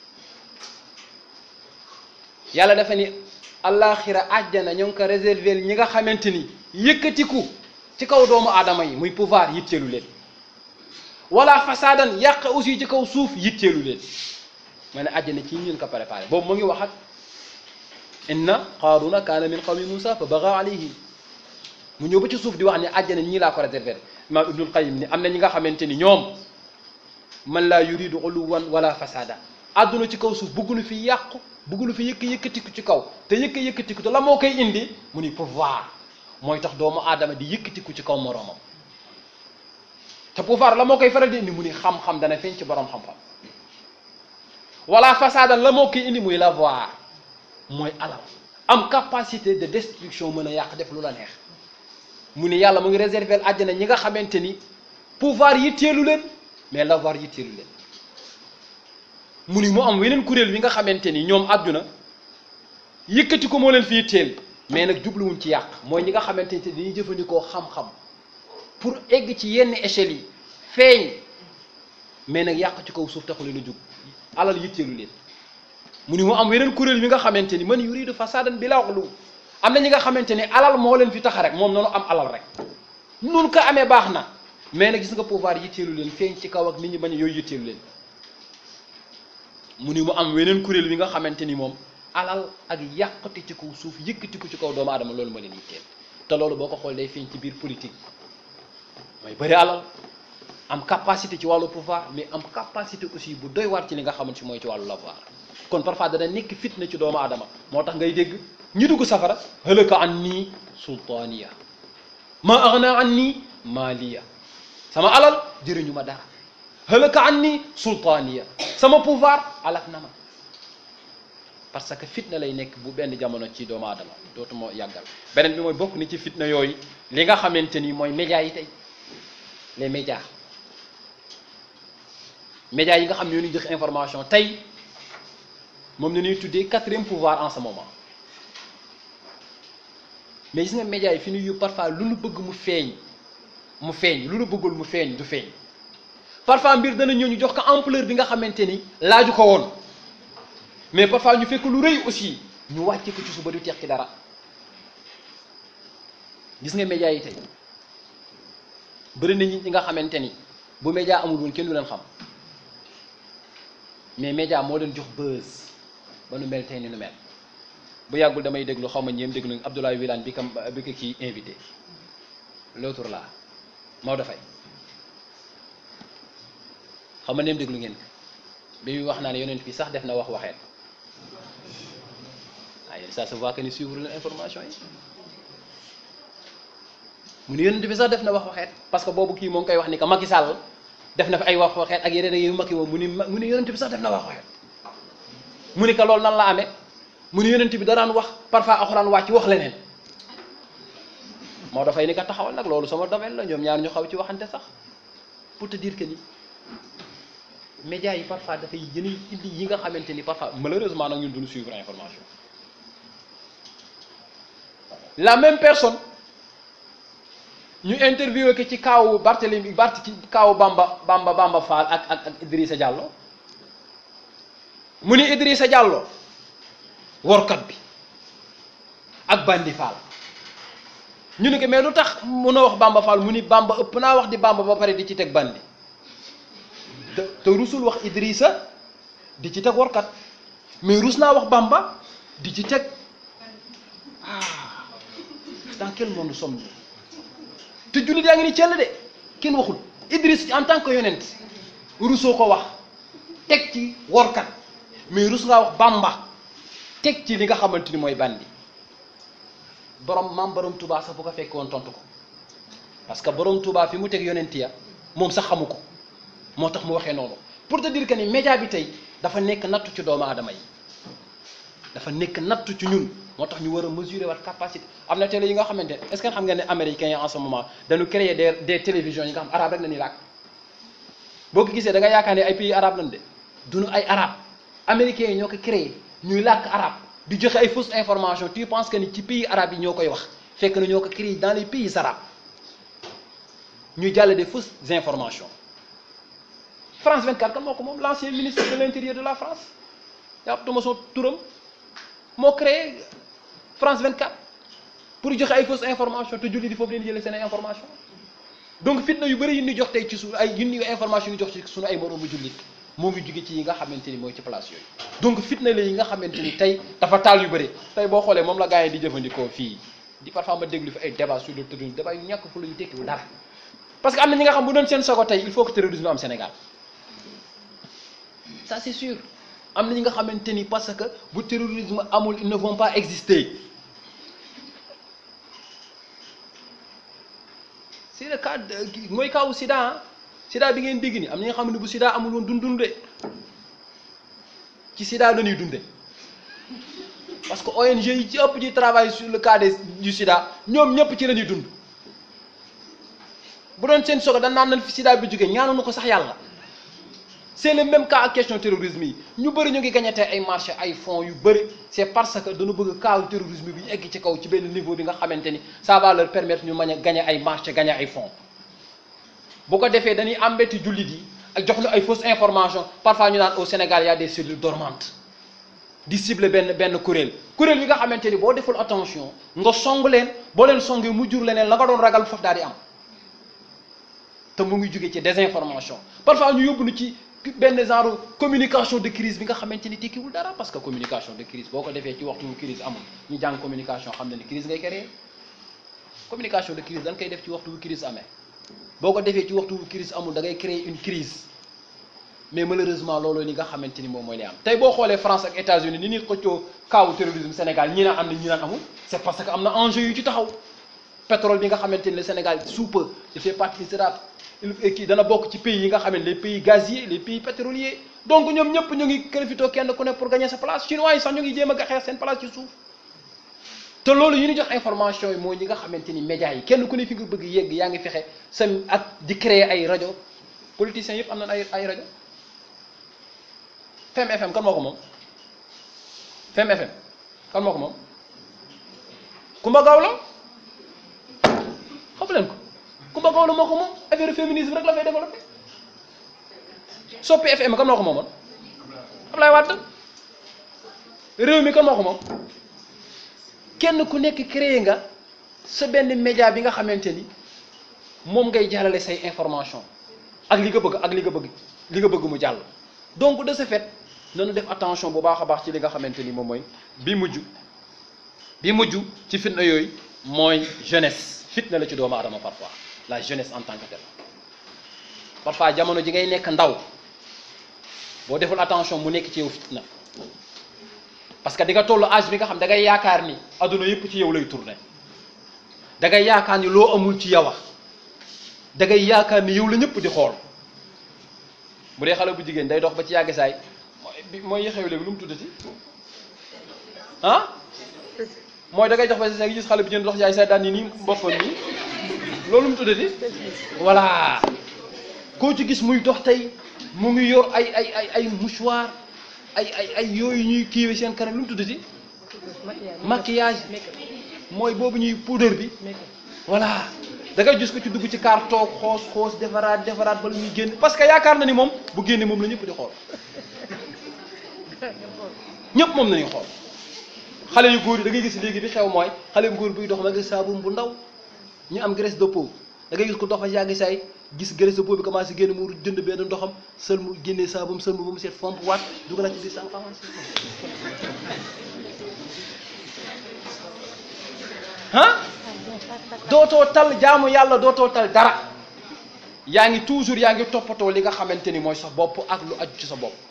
yàlla dafa ni alaxira àjjana ñoo ngi ko réserver ñi nga xamante ni yëkkatiku ci kaw doomu aadama yi muy pouvoir yitteelu leen wala fasadan yàq aussi ci kaw suuf yitteelu leen ma ne àjjana ci ñun ko préparé boobu mu ngi wax ak inna qaaruna kaana min qawmi musa fa baga alayhim mu ñëw ba ci suuf di wax ne àjjana ñii laa ko réserver imaam ibnul qayim ni am na ñi nga xamante ni ñoom man laa yuridu uluwan wala fasada àdduna ci kaw suuf bëggunu fi yàqu bëggunu fi yëkk yëkkatiku ci kaw te yëkk yëkkatiku te la moo koy indi mu ni pouvoir mooy tax doomu aadama di yëkkatiku ci kaw moroomam te pouvoir la moo koy faral di indi mu ni xam-xam dana feeñ ci borom xam-xam wala fasada la moo koy indi muy l'avoir mooy alal am capacité de destruction mën a yàq def lu la neex mu ni yàlla mu ngi réserver àjjana ñi nga xamante ni pouvoir yitteelu leen mais l'avoir yitteelu leen mu ni mu am weneen kuréel wi nga xamante ni ñoom àdduna yëkkati ko moo leen fi yitteel mais nag jubluwuñ ci yàq mooy ñi nga xamante ni dañuy jëfandikoo xam-xam pour egg ci yenn échelles yi feeñ mais nag yàq ci kaw suuf taxu leen a jug alal yitteelu leen mu ni mu am weneen kuréel wi nga xamante ni man yuridu fasadan bila ulu am na ñi nga xamante ni alal moo leen fi tax rek moom noonu am alal rek nun ko amee baax na mais nag gis nga pouvoir yitteelu leen feeñ ci kaw ak nit ñi bañ yooyu yitteelu leen mu ni mu am weneen kuréel wi nga xamante ni moom alal ak yàqati ci kaw suuf yëkkati ko ci kaw doomu aadama loolu ma leen yitteel te loolu boo ko xool day feeñ ci biir politique mooy bëri alal am capacité ci wàllu pouvoir mais am capacité aussi bu doy waar ci li nga xamante si mooy ci wàllu l'avoir kon parfois dana nekk fitna ci doomu aadama moo tax ngay dégg ñi dugg safara halaka an nii sultaaniya ma aghna an nii maaliya sama alal jëriñu ma dara halaka anni sultaniya sama pouvoir alak na ma parce que fitna lay nekk bu benn jamono ci doomu aadama dootuma yàggal beneen bi mooy bokk ni ci fitna yooyu li nga xamante ni mooy médias yi tey les médias médias yi nga xam ne ñoo ñuy jox information tey moom la ñuy tuddee quatrième pouvoir en ce moment mais gis nga médias yi fi ñuy yóbbu parfois lu nu bëgg mu feeñ mu feeñ lu nu bëggul mu feeñ du feeñ parfois mbir dana ñëw ñu jox ko ampleur bi nga xamante ni laaju ko woon mais parfois ñu fekk lu rëy aussi ñu wàcce ko ci suba du teex ci dara gis nga médias yi tey bëri na nit ñi nga xamante ni bu média amul woon kenn du leen xam mais média moo leen jox buzz ba nu mel tey ni nu mel bu yàggul damay déglu xaw ma ñeem déglu Abdoulaye Wilane bi kam bi ko kii invité l'autre là Maodo Faye xam ma neem déglu ngeen ko bi muy wax naa ne yonent bi sax def na wax waxeet waaye ça se voit que ni suivre leen information yi mu ne yonent bi sax def na wax waxeet parce que boobu kii moo ngi koy wax ni que Macky Sall def na fi ay wax waxeet ak yeneen yu Macky moom mu ni mu ne yonent bi sax def na wax waxeet mu ni que loolu nan la amee mu ne yonent bi da daan wax parfois alxuraan wàcc wax leneen moo dafay ni ko taxawal nag loolu sama domaine la ñoom ñaar ñu xaw ci waxante sax pour te dire que ni médias yi parfois dafay yéen indi yi nga xamante ni parfois malheureusement nag ñun duñu suivre information la même personne ñu interviewé ko ci kaawu Barthélemy Bart ci kaawu Bamba Bamba Bamba Fall ak ak ak Idrissa Diallo mu ni Idrissa Diallo workat bi ak Bandi Fall ñu ne ko mais lu tax mun a wax Bamba Fall mu ni Bamba ëpp naa wax di Bamba ba pare di ci teg Bandi te te rusul wax Idrissa di ci teg workat mais rus naa wax Bamba di ci teg ah dans quel monde sommes-nous te jullit yaa ngi ni cell de kenn waxul Idriss en tant que yonent rusoo ko wax teg ci workat mais rus ngaa wax Bamba teg ci li nga xamante ni mooy bandi borom maam borom Touba sax bu ko fekkee woon tontu ko parce que borom Touba fi mu teg yonent ya moom sax xamu ko moo tax mu waxee noonu pour te dire que ni média bi tey dafa nekk nattu ci doomu aadama yi dafa nekk nattu ci ñun moo tax ñu war a mesurer wat capacité am na télé yi nga xamante ne est-ce que xam nga ne américains yi en ce moment dañu créer des des télévisions yi nga xam arabe rek la ñuy làkk boo ko gisee da nga yaakaar ne ay pays arabe lañ de duñu ay arabe américains yi ñoo ko créé ñuy làkk arabe di joxe ay fausses informations tu penses que ni ci pays arabe yi ñoo koy wax fekk na ñoo ko créé dans les pays arabes ñuy jàll des fausses informations France 24 kan moo ko moom l'ancien ministre de l'intérieur de la France yàppatuma soo turam moo créé France 24 pour joxe ay fausses informations te julli di foofu leen jëlee seen ay information donc fitna yu bëri yu ñu jox tey ci suñu ay yu information yu jox ci suñu ay moroomu jullit moo ngi jóge ci yi nga xamante ni mooy ci place yooyu donc fitna la yi nga xamante ni tey dafa taal yu bëri tey boo xoolee moom la gars yi di jëfandikoo fii di parfois ma déglu fi ay débat sur le terrorisme débat yu ñàkk fu la yu tekkiwul dara parce que am na ñi nga xam bu doon seen sogo tey il faut que terrorisme am Sénégal ça c'est sûr am na ñi nga xamante ni parce que bu terrorisme amul ils ne vont pas exister c'est le cas mooy kawu sida ah sida bi ngeen dégg ni am na ñi nga xam ne bu sida amul woon dund dunde ci sida la ñuy dunde parce que ONG yi ci ëpp ci travail sur le cas des du sida ñoom ñëpp ci la ñuy dund bu doon seen sogo dañ naan nañ fi sida bi jógee ñaanuñu ko sax yàlla c'est le même cas ak question terrorisme yi ñu bëri ñu ngi gagné tey ay marché ay fonds yu bëri c'est parce que dañu bëgg cas terrorisme bi egg ci kaw ci benn niveau bi nga xamante ni ça va leur permettre ñu mën a gagné ay marché gagné ay fonds bu ko defee dañuy embêter jullit yi ak jox ñu ay fausses informations parfois ñu naan au Sénégal y a des cellules dormantes di cibler benn benn kuréel kuréel yi nga xamante ni boo deful attention nga song leen boo leen songee mu jur leneen la nga doon ragal foofu daal di am te mu ngi jóge ci désinformation parfois ñu yóbbu nu ci benn genre communication de crise bi nga xamante ni tekkiwul dara parce que communication de crise boo ko defee ci waxtu wu crise amul ñu jàng communication xam na ni crise ngay créer communication de crise dañ koy def ci waxtu wu crise amee boo ko defee ci waxtu wu crise amul da ngay créer une crise mais malheureusement loolu li nga xamante ni moom mooy li am tey boo xoolee France ak États-Unis ni ñuy xëccoo kaawu terrorisme Sénégal ñi naan am na ñi naan amul c'est parce que am na enjeu yu ci taxaw pétrole bi nga xamante ni le Sénégal sous peu il fait partie sera il kii dana bokk ci pays yi nga xam ne les pays gaziers les pays pétroliers donc ñoom ñëpp ñu ngi profité kenn ku ne pour gagner sa place chinois yi sax ñu ngi jéem a xeex seen place ci suuf te loolu yu ñu jox information yi mooy ñi nga xamante ni médias yi kenn ku ne fi nga bëgg yegg yaa ngi fexe sa ak di créer ay rajo politiciens yëpp am nañ ay ay rajo Fem FM kan moo ko moom Fem FM kan moo ko moom Kumba Gawlo xam leen ko Kumba Gawlo moo ko moom affaire féminisme rek la fay développé Soppi FM kan moo ko moomoon Ablaye Wade réew mi kan moo ko moom kenn ku nekk créé nga sa benn média bi nga xamante ni moom ngay jàllale say information ak li nga bëgg ak li nga bëgg li nga bëgg mu jàll donc de ce fait nanu def attention bu baax a baax ci li nga xamante ni moom mooy bi mujj bi mujj ci fitna yooyu mooy jeunesse fitna la ci doomu aadama parfois la jeunesse en tant que telle parfois jamono ji ngay nekk ndaw boo deful attention mu nekk ci yow fitna parce que di nga tollu âge bi nga xam da ngay yaakaar ni adduna yëpp ci yow lay tourner da ngay yaakaar ni loo amul ci yow a da ngay yaakaar ni yow la ñëpp di xool bu dee xale bu jigéen day dox ba ci yàgg saay mooy mooy xew léegi lu mu tuddati ah mooy da ngay dox ba ci saay gis xale bu jigéen dox yaay saay daan ni nii boppam nii loolu mu tuddati voilà koo ci gis muy dox tey mu ngi yor ay ay ay ay mouchoir ay ay ay yooyu ñuy kiiwe seen kanam lu mu tuddati maquillage mooy boobu ñuy poudre bi voilà da ngay gis ko ci dugg ci kaar toog xoos xoos defaraat defaraat ba lu muy génn parce que yaakaar na ni moom bu génne moom la ñëpp di xool ñëpp moom nañuy xool xale yu góor yi da ngay gis léegi bi xew mooy xale bu góor buy dox ma nga saabum bu ndaw ñu am graisse de peau da ngay gis ko dox ba yàgg saay gis graisse de peau bi commencé génn mu jënd benn ndoxam sël mu génnee saabum sël mu ba mu seet fomp waat dugalaat ci biir sa ah dootoo tal jaamu yàlla dootoo tal dara yaa ngi toujours yaa ngi toppatoo li nga xamante ni mooy sa bopp ak lu aju ci sa bopp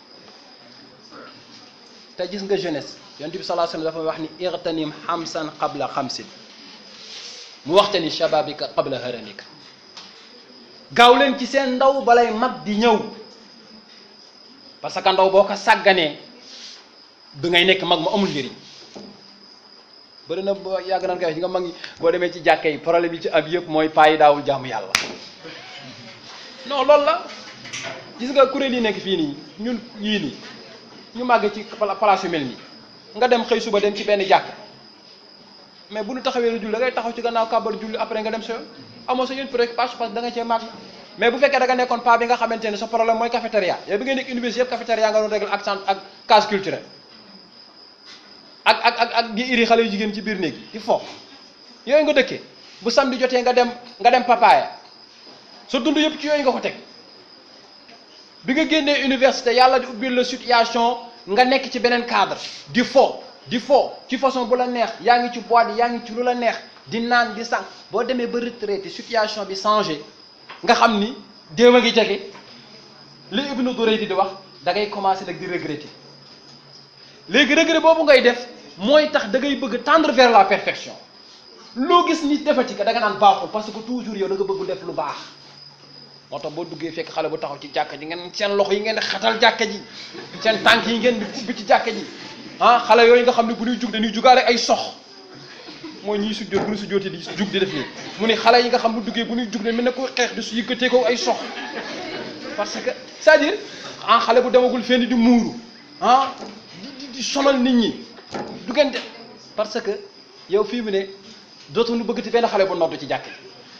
te gis nga jeunesse yonent bi sallallahu alayhi wasallam dafa wax ni irtanim xamsan qabla xamsin mu waxte ni shababika qabla haramika gaaw leen ci seen ndaw balay mag di ñëw parce que ndaw boo ko sàgganee bi ngay nekk mag mu amul njëriñ bëri na boo yàgg naan koy wax ñi nga mag ñi boo demee ci jàkka yi problème yi ci am yëpp mooy paa yi daawul jaamu yàlla non loolu la gis nga kuréel yi nekk fii nii ñun yii nii ñu màgg ci place yu mel nii nga dem xëy suba dem ci benn jàkk mais bu ñu taxawee lu julli da ngay taxaw ci gannaaw kàbbar julli après nga dem sa yoon amoo sa yoon préoccupation parce que da nga cee màgg mais bu fekkee da nga nekkoon paa bi nga xamante ne sa problème mooy cafétéria yow bi nga nekk université yëpp cafétéria nga doon régler ak centre ak case culturelle ak ak ak ak di iri xale yu jigéen ci biir néeg yi il faut yooyu nga dëkkee bu samedi jotee nga dem nga dem papaaya sa dund yëpp ci yooyu nga ko teg bi nga génnee université yàlla di ubbil la situation nga nekk ci beneen cadre di fo di fo ci façon bu la neex yaa ngi ci boîte yaa ngi ci lu la neex di naan di sànq boo demee ba retraité situation bi changé nga xam ni déew a ngi jege li Ibnu Duraydi di wax da ngay commencé nag di regretter léegi regret boobu ngay def mooy tax da ngay bëgg tendre vers la perfection loo gis nit defati ka da nga naan baaxul parce que toujours yow da nga bëgg def lu baax moo tax boo duggee fekk xale bu taxaw ci jàkka ji ngeen seen loxo yi ngeen di xatal jàkka ji seen tànk yi ngeen di ubbi ci jàkka ji ah xale yooyu nga xam ne bu ñuy jug dañuy jugaale ay sox mooy ñiy sujjóot bu ñu sujjóotee di jug di def nii mu ne xale yi nga xam bu duggee bu ñuy jug ne mel ne ko xeex di su yëkkatee ko ay sox parce que c'est-à-dire ah xale bu demagul fenn di muuru ah di di sonal nit ñi du ngeen def parce que yow fii mu ne dootuñu bëggati benn xale bu noddu ci jàkk ji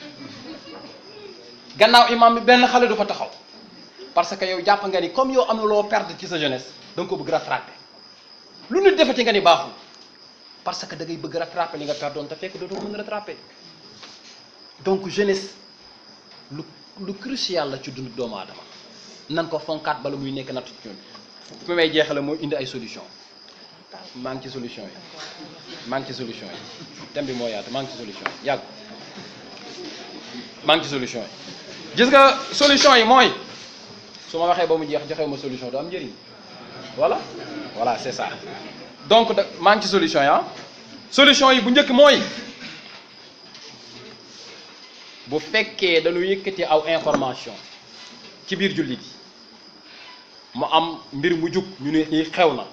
gannaaw imam bi benn xale du fa taxaw parce que yow jàpp nga ni comme yow am na loo perdre ci sa jeunesse da nga ko bëgg rattraper lu nit defati nga ni baaxul parce que da ngay bëgg rattraper li nga perdoon te fekk dootoo mën rattraper donc jeunesse lu lu crucial la ci dundu doomu aadama nan ko fonkaat bala muy nekk nattu ci ñun fi may jeexale mooy indi ay solution maa ngi ci solution yi maa ngi ci solution yi thème bi moo yaatu maa ngi ci solution yi yàgg maa ngi ci solution yi gis nga solution yi mooy su ma waxee ba mu jeex joxewu ma solution du am njëriñ voilà voilà c'est ça donc da maa ngi ci solution yi ah solution yi bu njëkk mooy bu fekkee dañu yëkkati aw information ci biir jullit yi mu am mbir mu jug ñu ne lii xew na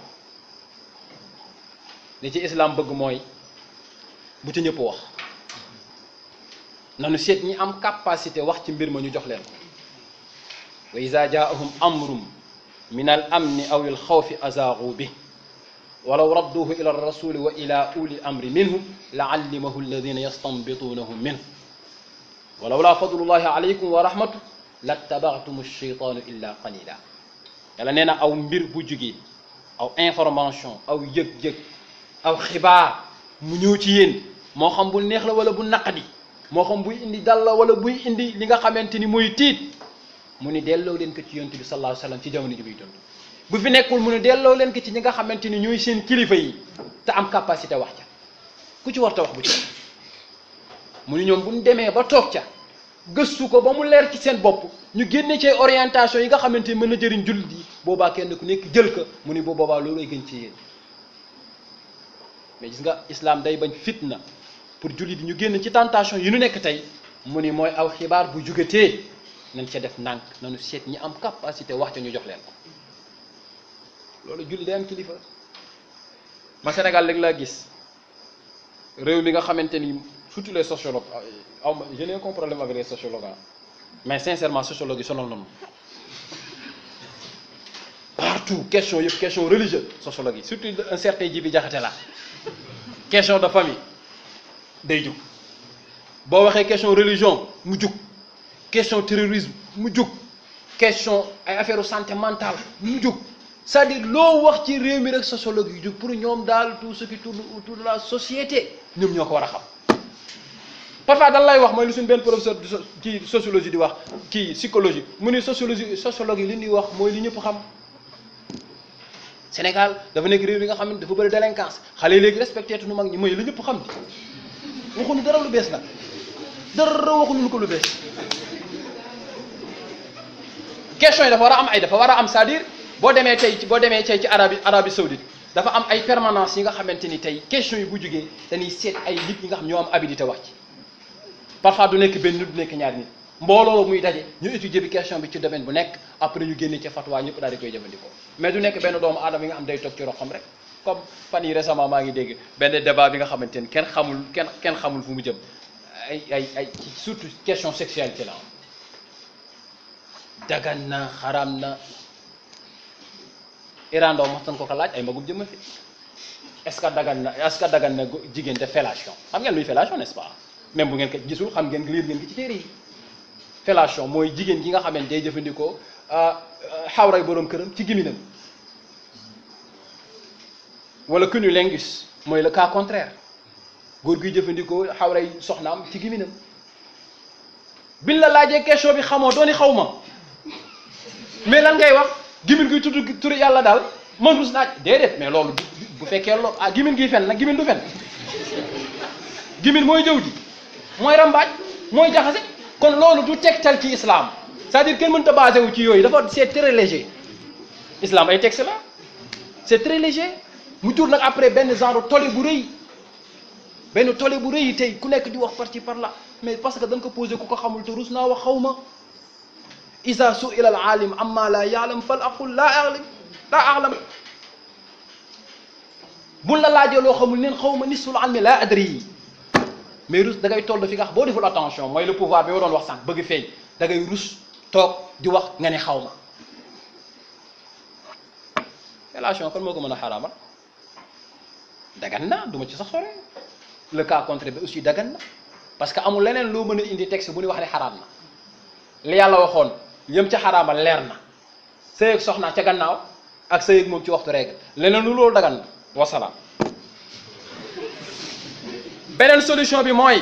li ci islam bëgg mooy bu ci ñëpp wax nanu seet ñi am capacité wax ci mbir ma ñu jox leen ko wa iza jaahum amrum min al amni aw al xawfi azaagu bi walaw radduhu ila rasuli wa ila uli amri minhum la allimahu alladina yastanbituunahu minhu walaw laa fadlullahi alaykum wa rahmatu lattabaatum alcheytaanu illa qalila yàlla nee na aw mbir bu jugee aw information aw yëg-yëg aw xibaar mu ñëw ci yéen moo xam bu neex la wala bu naqadi moo xam buy indi dal la wala buy indi li nga xamante ni mooy tiit mu ni delloo leen ko ci yonent bi sallallahu alayhi wa sallam ci jamono ji muy dund bu fi nekkul mu ni delloo leen ko ci ñi nga xamante ni ñooy seen kilifa yi te am capacité wax ca ku ci war ta wax bu ci mu ni ñoom bu ñu demee ba toog ca gëstu ko ba mu leer ci seen bopp ñu génne ci orientation yi nga xamante ni mën na jëriñ jullit yi boobaa kenn ku nekk jël ko mu ni boo boobaa loolu ay gën ci yéen mais gis nga islam day bañ fitna pour jullit yi ñu génn ci tentation yi ñu nekk tey mu ni mooy aw xibaar bu jugatee nañ ca def ndànk nañu seet ñi am capacité wax ca ñu jox leen ko loolu julli day am kilifa ma Sénégal léegi laa gis réew mi nga xamante ni surtout les sociologues aw ma je n'ai aucun problème avec les sociologues mais sincèrement sociologue yi sonal nañu partout question yëpp question religieuse sociologue yi surtout un certain Djibi Diakhaté la question de famille day jug boo waxee question religion mu jug question terrorisme mu jug question ay affaire santé mentale mu jug c'est-à-dire loo wax ci réew mi rek sociologue yi jug pour ñoom daal tout ce qui tourne autour de la société ñoom ñoo ko war a xam parfois dan lay wax mooy lu suñ benn professeur de ci sociologie di wax kii psychologie mu ni sociologie sociologue yi li ñuy wax mooy li ñëpp xam Sénégal dafa nekk réew yi nga xam ne dafa bëri délinquance xale yi léegi respecté tu nu mag ñi mooy li ñëpp xam di waxuñu dara lu bees nag dara waxuñu ko lu bees question yi dafa war a am ay dafa war a am c'est-à-dire boo demee tey boo demee tey ci Arabie Arabie Saoudite dafa am ay permanence yi nga xamante ni tey question yi bu jógee dañuy seet ay nit ñi nga xam ñoo am habilité wax ci parfois du nekk benn nit du nekk ñaari nit mbooloo muy daje ñu étudier bi question bi ci domaine bu nekk après ñu génne ci fatwa ñëpp daal di koy jëfandikoo mais du nekk benn doomu aadama yi nga xam day toog ci roxam rek comme fan yi récemment maa ngi dégg benn débat bi nga xamante ni kenn xamul kenn kenn xamul fu mu jëm ay ay ay surtout question sexualité la dagan na xaram na Iran ndaw maxtan ko ko laaj ay magum jëmma fi est-ce que dagan na est-ce que dagan na jigéen de fellation xam ngeen luy fellation n'est-ce pas même bu ngeen ko gisul xam ngeen liir ngeen ko ci téere yi fellation mooy jigéen gi nga xamante day jëfandikoo xawray boroom këram ci giminam wala cunnilingus mooy le cas contraire góor guy jëfandikoo xawray soxnaam ci giminam biñ la laajee question bi xamoo dooni xaw ma mais lan ngay wax gimin guy tudd turi yàlla daal man rus naaj déedéet mais loolu bu fekkee loolu ah gimin giy fen nag gimin du fen gimin mooy jëw ji mooy rambaaj mooy jaxase kon loolu du tegtal ci islam c'est-à-dire kenn mënta basé wu ci yooyu dafa c'est très léger islam ay texte la c'est très léger mu jur nag après benn genre tole bu rëy benn tole bu rëy tey ku nekk di wax par ci par là mais parce que dañ ko posé ku ko xamul te rus naa wax xaw ma isa su'ila al alim amma la ya'lam fal aqul la a'lam la a'lam buñ la laajee loo xamul neen xaw ma nisful ilmi la adri mais rus da ngay toll fi nga xam boo deful attention mooy le pouvoir bi ma doon wax sànq bëgg feeñ da ngay rus toog di wax nga ne xaw ma relation kon moo ko mën a xaraamal dagan na du ma ci sax sore le cas contraire bi aussi dagan na parce que amul leneen loo mën a indi texte bu ñu wax ne xaraam na li yàlla waxoon yëm ca xaraamal leer na sëy ak soxna ca gannaaw ak sëy ak moom ci waxtu règle leneen lu loolu dagan na wasalaam beneen solution bi mooy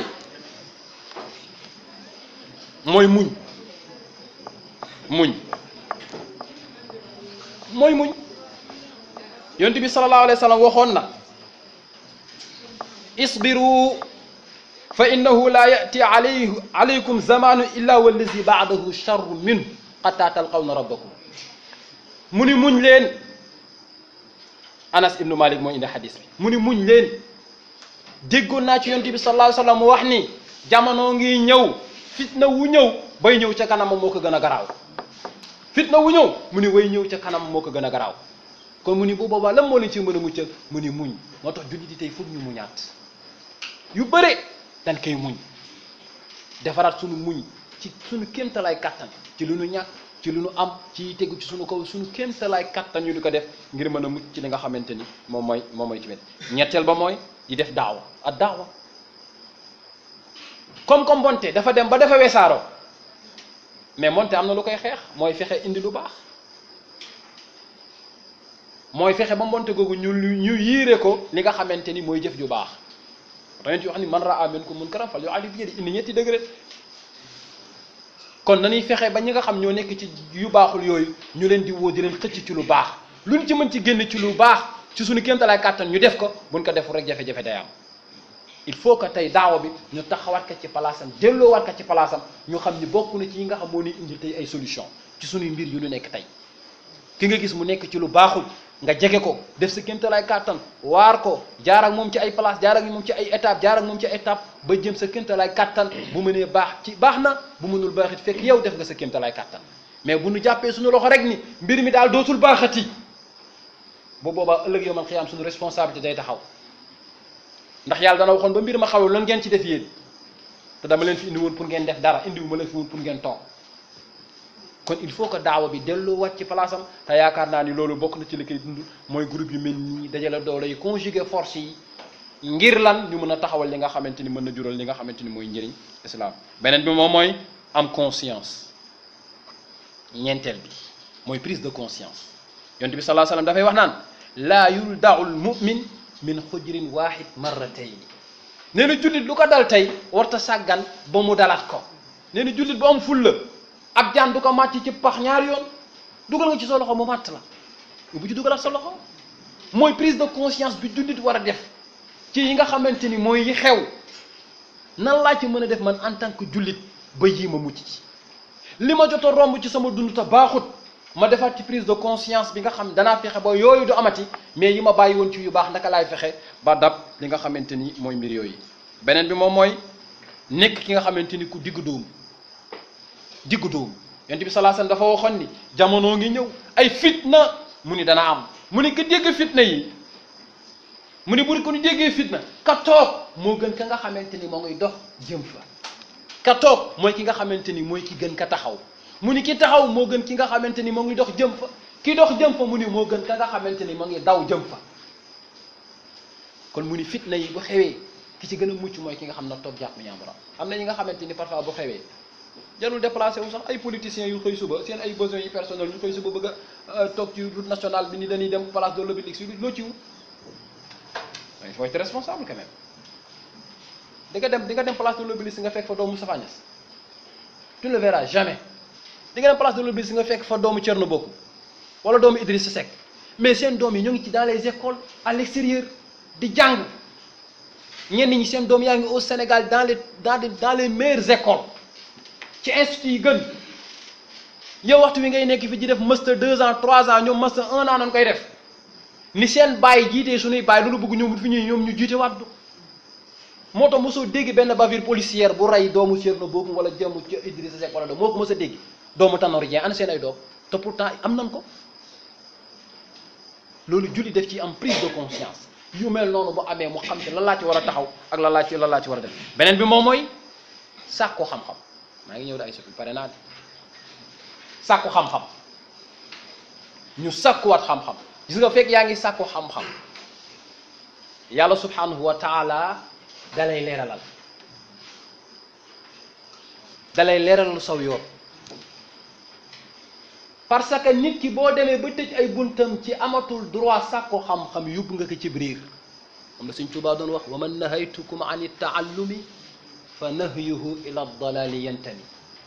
mooy muñ muñ mooy muñ yonent bi sallallahu alayhi wa sallam waxoon na isbiru fa innahu la yati alayhi alaykum zamanu illa wallazi baadahu charru minhu xataa talqawna rabbakum mu ni muñ leen anas ibnu malik moo indi xadis bi mu ni muñ leen déggoon naa ci yonent bi sallallahu alayhi wa sallam mu wax ni jamono ngi ñëw fitna wu ñëw bay ñëw ca kanam moo ko gën a garaaw fitna wu ñëw mu ni way ñëw ca kanam moo ko gën a garaaw kon mu ni bu boobaa lan moo leen ci mën a muccal mu ni muñ moo tax jullit yi tey foog ñu muñaat yu bëre dañ koy muñ defaraat sunu muñ ci sunu kéemtalaay kattan ci lu nu ñàkk ci lu nu am ci tegu ci sunu kaw sunu kéemtalaay kattan ñu di ko def ngir mën a mucc ci li nga xamante ni moom mooy moom mooy tamit ñetteel ba mooy di def daawa ak daawa comme comme mbonte dafa dem ba dafa weesaaroo mais mbonte am na lu koy xeex mooy fexe indi lu baax mooy fexe ba mbonte googu ñu ñu yiire ko li nga xamante ni mooy jëf ju baax dañu ci wax ni man raa minkum munkaran falyughayyirhu bi yadihi indi ñetti degré kon nañuy fexe ba ñi nga xam ñoo nekk ci yu baaxul yooyu ñu leen di woo di leen xëcc ci lu baax luñ ci mën ci génn ci lu baax ci suñu kéemtalaay kàttan ñu def ko buñ ko deful rek jafe-jafe day am il faut que tey daawa bi ñu taxawaat ko ci palaasam delloowaat ko ci palaasam ñu xam ni bokk na ci yi nga xam moo ni indi tey ay solution ci suñuy mbir yu ñu nekk tey ki nga gis mu nekk ci lu baaxul nga jege ko def sa kéemtalaay kàttan waar ko jaar ak moom ci ay place jaar ak moom ci ay étape jaar ak moom ci ay étape ba jëm sa kéemtalaay kàttan bu mënee baax ci baax na bu mënul baaxit fekk yow def nga sa kéemtalaay kàttan mais bu nu jàppee suñu loxo rek ni mbir mi daal dootul baaxati bu boobaa ëllëg yow man xiyaam suñu responsabilité day taxaw ndax yàlla dana waxoon ba mbir ma xawul lan ngeen ci def yéen te dama leen fi indi woon pour ngeen def dara indi wu ma leen fi woon pour ngeen toog kon il faut que daawa bi delloo wàcc ci place am te yaakaar naa ni loolu bokk na ci li koy dund mooy groupe yu mel nii dajale doole yi conjuguer force yi ngir lan ñu mën a taxawal li nga xamante ni mën na jural li nga xamante ni mooy njëriñ islam beneen bi moom mooy am conscience ñeenteel bi mooy prise de conscience yonent bi sallallahu alayhi wasallam dafay wax naan laa yuldaul mu'min min xujrin wahid marratayn nee na jullit lu ko dal tey warta sàggan ba mu dalaat ko nee na jullit bu am fulla ab jaan du ko màcc ci pax ñaari yoon dugal nga ci sa loxo mu màtt la bu ci dugalaat sa loxo mooy prise de conscience bi jullit war a def ci yi nga xamante ni mooy yi xew nan laa ci mën a def man en tant que jullit ba yii ma mucc ci li ma jot a romb ci sama dund te baaxut ma defaat ci prise de conscience bi nga xam danaa fexe ba yooyu du amati mais yi ma bàyyi woon ci yu baax naka laay fexe ba dab li nga xamante ni mooy mbir yooyu beneen bi moom mooy nekk ki nga xamante ni ku diggu dóomu diggu dóomu yonent bi sallallahu alayhi wasallam dafa waxoon ni jamono ngi ñëw ay fitna mu ni dana am mu ni ka dégg fitna yi mu ni bu ko ñu déggee fitna ka toog moo gën ka nga xamante ni moo ngi dox jëm fa ka toog mooy ki nga xamante ni mooy ki gën ka taxaw mu ni ki taxaw moo gën ki nga xamante ni moo ngi dox jëm fa ki dox jëm fa mu ni moo gën ka nga xamante ni moo ngi daw jëm fa kon mu ni fitna yi bu xewee ki ci gën a mucc mooy ki nga xam na toog jàpp ñaamburam am na ñi nga xamante ni parfois bu xewee jarul déplacé wu sax ay politiciens yu xëy suba seen ay besoins yi personnels yu xëy suba bëgg a toog ci route nationale bi ni dañuy dem place de l'Obélisque si loo ci wut il faut être responsable quand même di nga dem di nga dem place de l'Obélisque nga fekk fa doomu Moustapha Niasse tu ne le verras jamais di nga dem place de l'Obélisque nga fekk fa doomu Thierno Bocoum wala doomu Idrissa Seck mais seen doom yi ñoo ngi ci dans les écoles à l'extérieur di jàng ñenn ñi seen doom yaa ngi au Sénégal dans les dans les dans les meilleures écoles ci institut yi gën yow waxtu wi ngay nekk fi di def master deux ans trois ans ñoom master un an nañ koy def ni seen bàyyi jiitee suñuy bàyyi loolu bëgg ñoom fi ñuy ñoom ñu jiite wàddu moo tax mosoo dégg benn bavure policière bu rey doomu Thierno Bocoum wala jëmu Idrissa Seck wala doom moo ko mos a dégg doomu Tanor Dieng ana seen ay doom te pourtant am nañ ko loolu julli def ci am prise de conscience yu mel noonu bu amee mu xam ci lan laa ci war a taxaw ak lan laa ci lan laa ci war a def beneen bi moom mooy sàkku xam-xam maa ngi ñëw da ay soppi pare naa de sàkku xam-xam ñu sàkkuwaat xam-xam gis nga fekk yaa ngi sàkku xam-xam yàlla subhanahu wa taala dalay leeralal dalay leeralal saw yoon parce que nit ki boo demee ba tëj ay buntam ci amatul droit sàkku xam-xam yóbbu nga ko ci biir am na Sëñ Tuubaa doon wax wa man nahaytukum an taallumi fa nahyuhu ila dalali yantami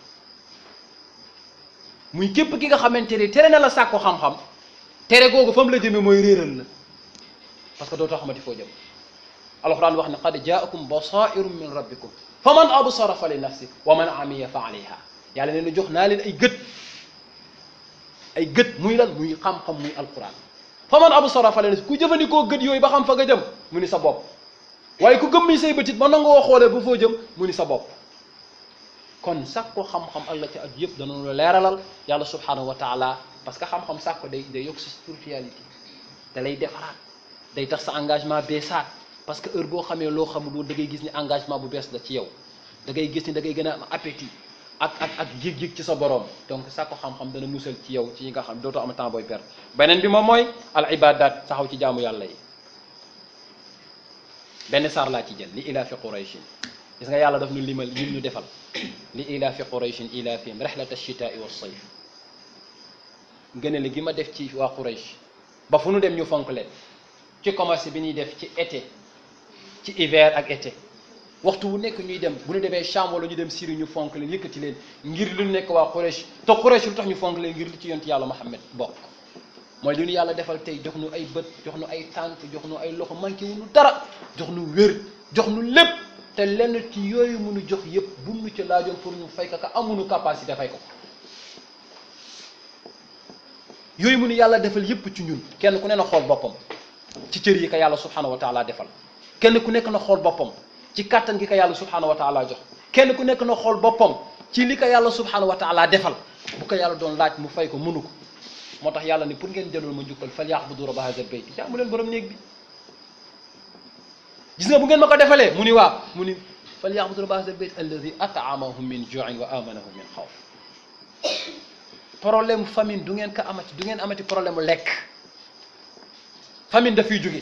muy képp ki nga xamante ni tere na la sàkku xam-xam tere googu fa mu la jëmee mooy réeral la parce que dootoo xamati foo jëm alxuraan wax ne qad jaakum basairum min rabbikum fa man absara fa li nafsi wa man amiya fa alayha yàlla nee na jox naa leen ay gët ay gët muy lan muy xam-xam muy alquran fa man absara fa li nafsi ku jëfandikoo gët yooyu ba xam fa nga jëm mu ni sa bopp waaye ku gëmmi say bëtit ba nangoo xoolee ba foo jëm mu ni sa bopp kon sàkko xam-xam ak la ci aju yëpp danañu la leeralal yàlla subhanahu wa taala parce que xam-xam sàkko day day yokk sa spiritualité da lay defaraat day tax sa engagement beesaat parce que heure boo xamee loo xamul woon da ngay gis ni engagement bu bees la ci yow da ngay gis ni da ngay gën a am appétit ak ak ak yëg-yëg ci sa borom donc sàkko xam-xam dana musal ci yow ci yi nga xam dootoo am temps booy perdre beneen bi moom mooy al ibadat taxaw ci jaamu yàlla yi benn saar laa ci jël li ilaafi qurayshin gis nga yàlla daf ñu limal lim ñu defal li ilaafi qurayshin ilaafihim rexlata chitaai wa sayf ngëneel gi ma def ci waa quraysh ba fu nu dem ñu fonk leen ci commerce bi ñuy def ci été ci hiver ak été waxtu wu nekk ñuy dem bu ñu demee Cham wala ñu dem Syrie ñu fonk leen yëkkati leen ngir lu nekk waa quraysh te quraysh lu tax ñu fonk leen ngir lu ci yonent yàlla Muhammad bokk mooy li ñu yàlla defal tey jox nu ay bët jox nu ay tànk jox nu ay loxo manqué wu nu dara jox nu wér jox nu lépp te lenn ci yooyu mënu jox yëpp bu nu ci laajoon pour ñu fay ka amuñu capacité fay ko yooyu mënu yàlla defal yëpp ci ñun kenn ku ne na xool boppam ci cër yi ko yàlla subhanahu wa taala defal kenn ku nekk na xool boppam ci kàttan gi ko yàlla subhanahu wa taala jox kenn ku nekk na xool boppam ci li ko yàlla subhanahu wa taala defal bu ko yàlla doon laaj mu fay ko mënu ko moo tax yàlla ni pour ngeen jëlul ma njukkal fal ya'budu rabba hazal bayt jaamu leen borom néeg bi gis nga bu ngeen ma ko defalee mu ni waa mu ni fal ya'budu rabba hazal bayt alladi at'amahum min ju'in wa amanahum min xawf problème famine du ngeen ko amati du ngeen amati problème mu lekk famine dafay jóge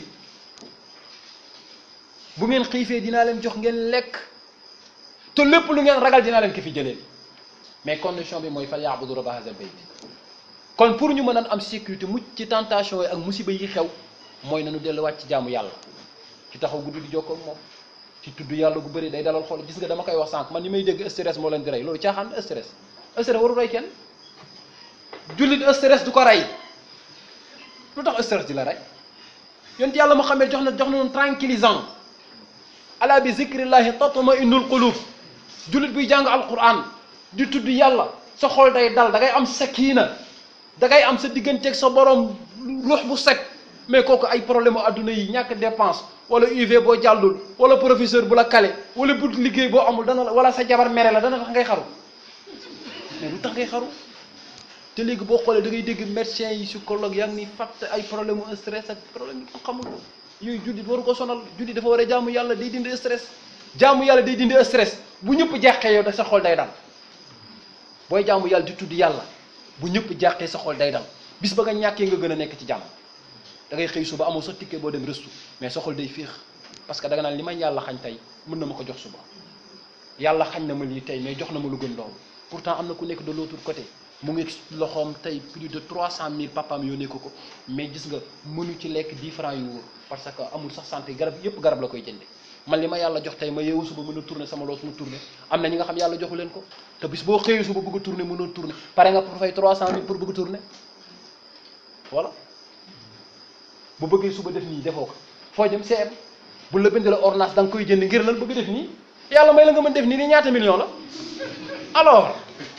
bu ngeen xiifee dinaa leen jox ngeen lekk te lépp lu ngeen ragal dinaa leen ko fi jëlee mais condition bi mooy fal ya'budu rabba hazal bayt kon pour ñu mën a am sécurité mucc ci tentation yi ak musiba yi xew mooy nañu delluwaat ci jaamu yàlla ci taxaw guddi di jokkoo ak moom ci tudd yàlla gu bëri day dalal xol gis nga dama koy wax sànq man ni may dégg stress moo leen di rey loolu caaxaan stress stress waru rey kenn jullit stress du ko rey lu tax stress di la rey yonent yàlla mu xamee jox na jox na noonu tranquillisant ala bi zikrillahi tatma innul qulub jullit buy jàng alquran di tudd yàlla sa xol day dal da ngay am sakina da ngay am sa digganteeg sa borom ruux bu set mais kooku ay problème mu adduna yi ñàkk dépense wala UV boo jàllul wala professeur bu la kale wala bu liggéey boo amul dana la wala sa jabar mere la dana tax ngay xaru mais lu tax ngay xaru te léegi boo xoolee da ngay dégg médecin yi psychologue yaa ngi ni fàtte ay problème mu stress ak problème yi ko xamul yooyu jullit waru ko sonal jullit dafa war a jaamu yàlla day dindi stress jaamu yàlla day dindi stress bu ñëpp jàqee yow da sa xol day dal booy jaamu yàlla di tudd yàlla bu ñëpp jàqee sa xol day dal bis ba nga ñàkkee nga gën a nekk ci jàmm da ngay xëy suba amoo sa ticket boo dem restu mais sa xol day féex parce que da nga naan li ma yàlla xañ tey mën na ma ko jox suba yàlla xañ na ma lii tey mais jox na ma lu gën loolu pourtant am na ku nekk de l'autre côté mu ngi loxoom tey plus de trois cent mille papaam yónnee ko ko mais gis nga mënu ci lekk dix francs yu wóor parce que amul sax santé garab yëpp garab la koy jënde man li ma yàlla jox tey ma yeewu suba mën a tourner sama loos mu tourner am na ñi nga xam yàlla joxu leen ko te bis boo xëyee suba bëgg a tourner mënoo tourner pare nga pour fay trois cent mille pour bëgg a tourner voilà bu bëggee suba def nii defoo ko foo jëm seet bu la bindee la ordonnance da nga koy jënd ngir lan bëgg def nii yàlla may la nga mën def nii ni ñaata million la alors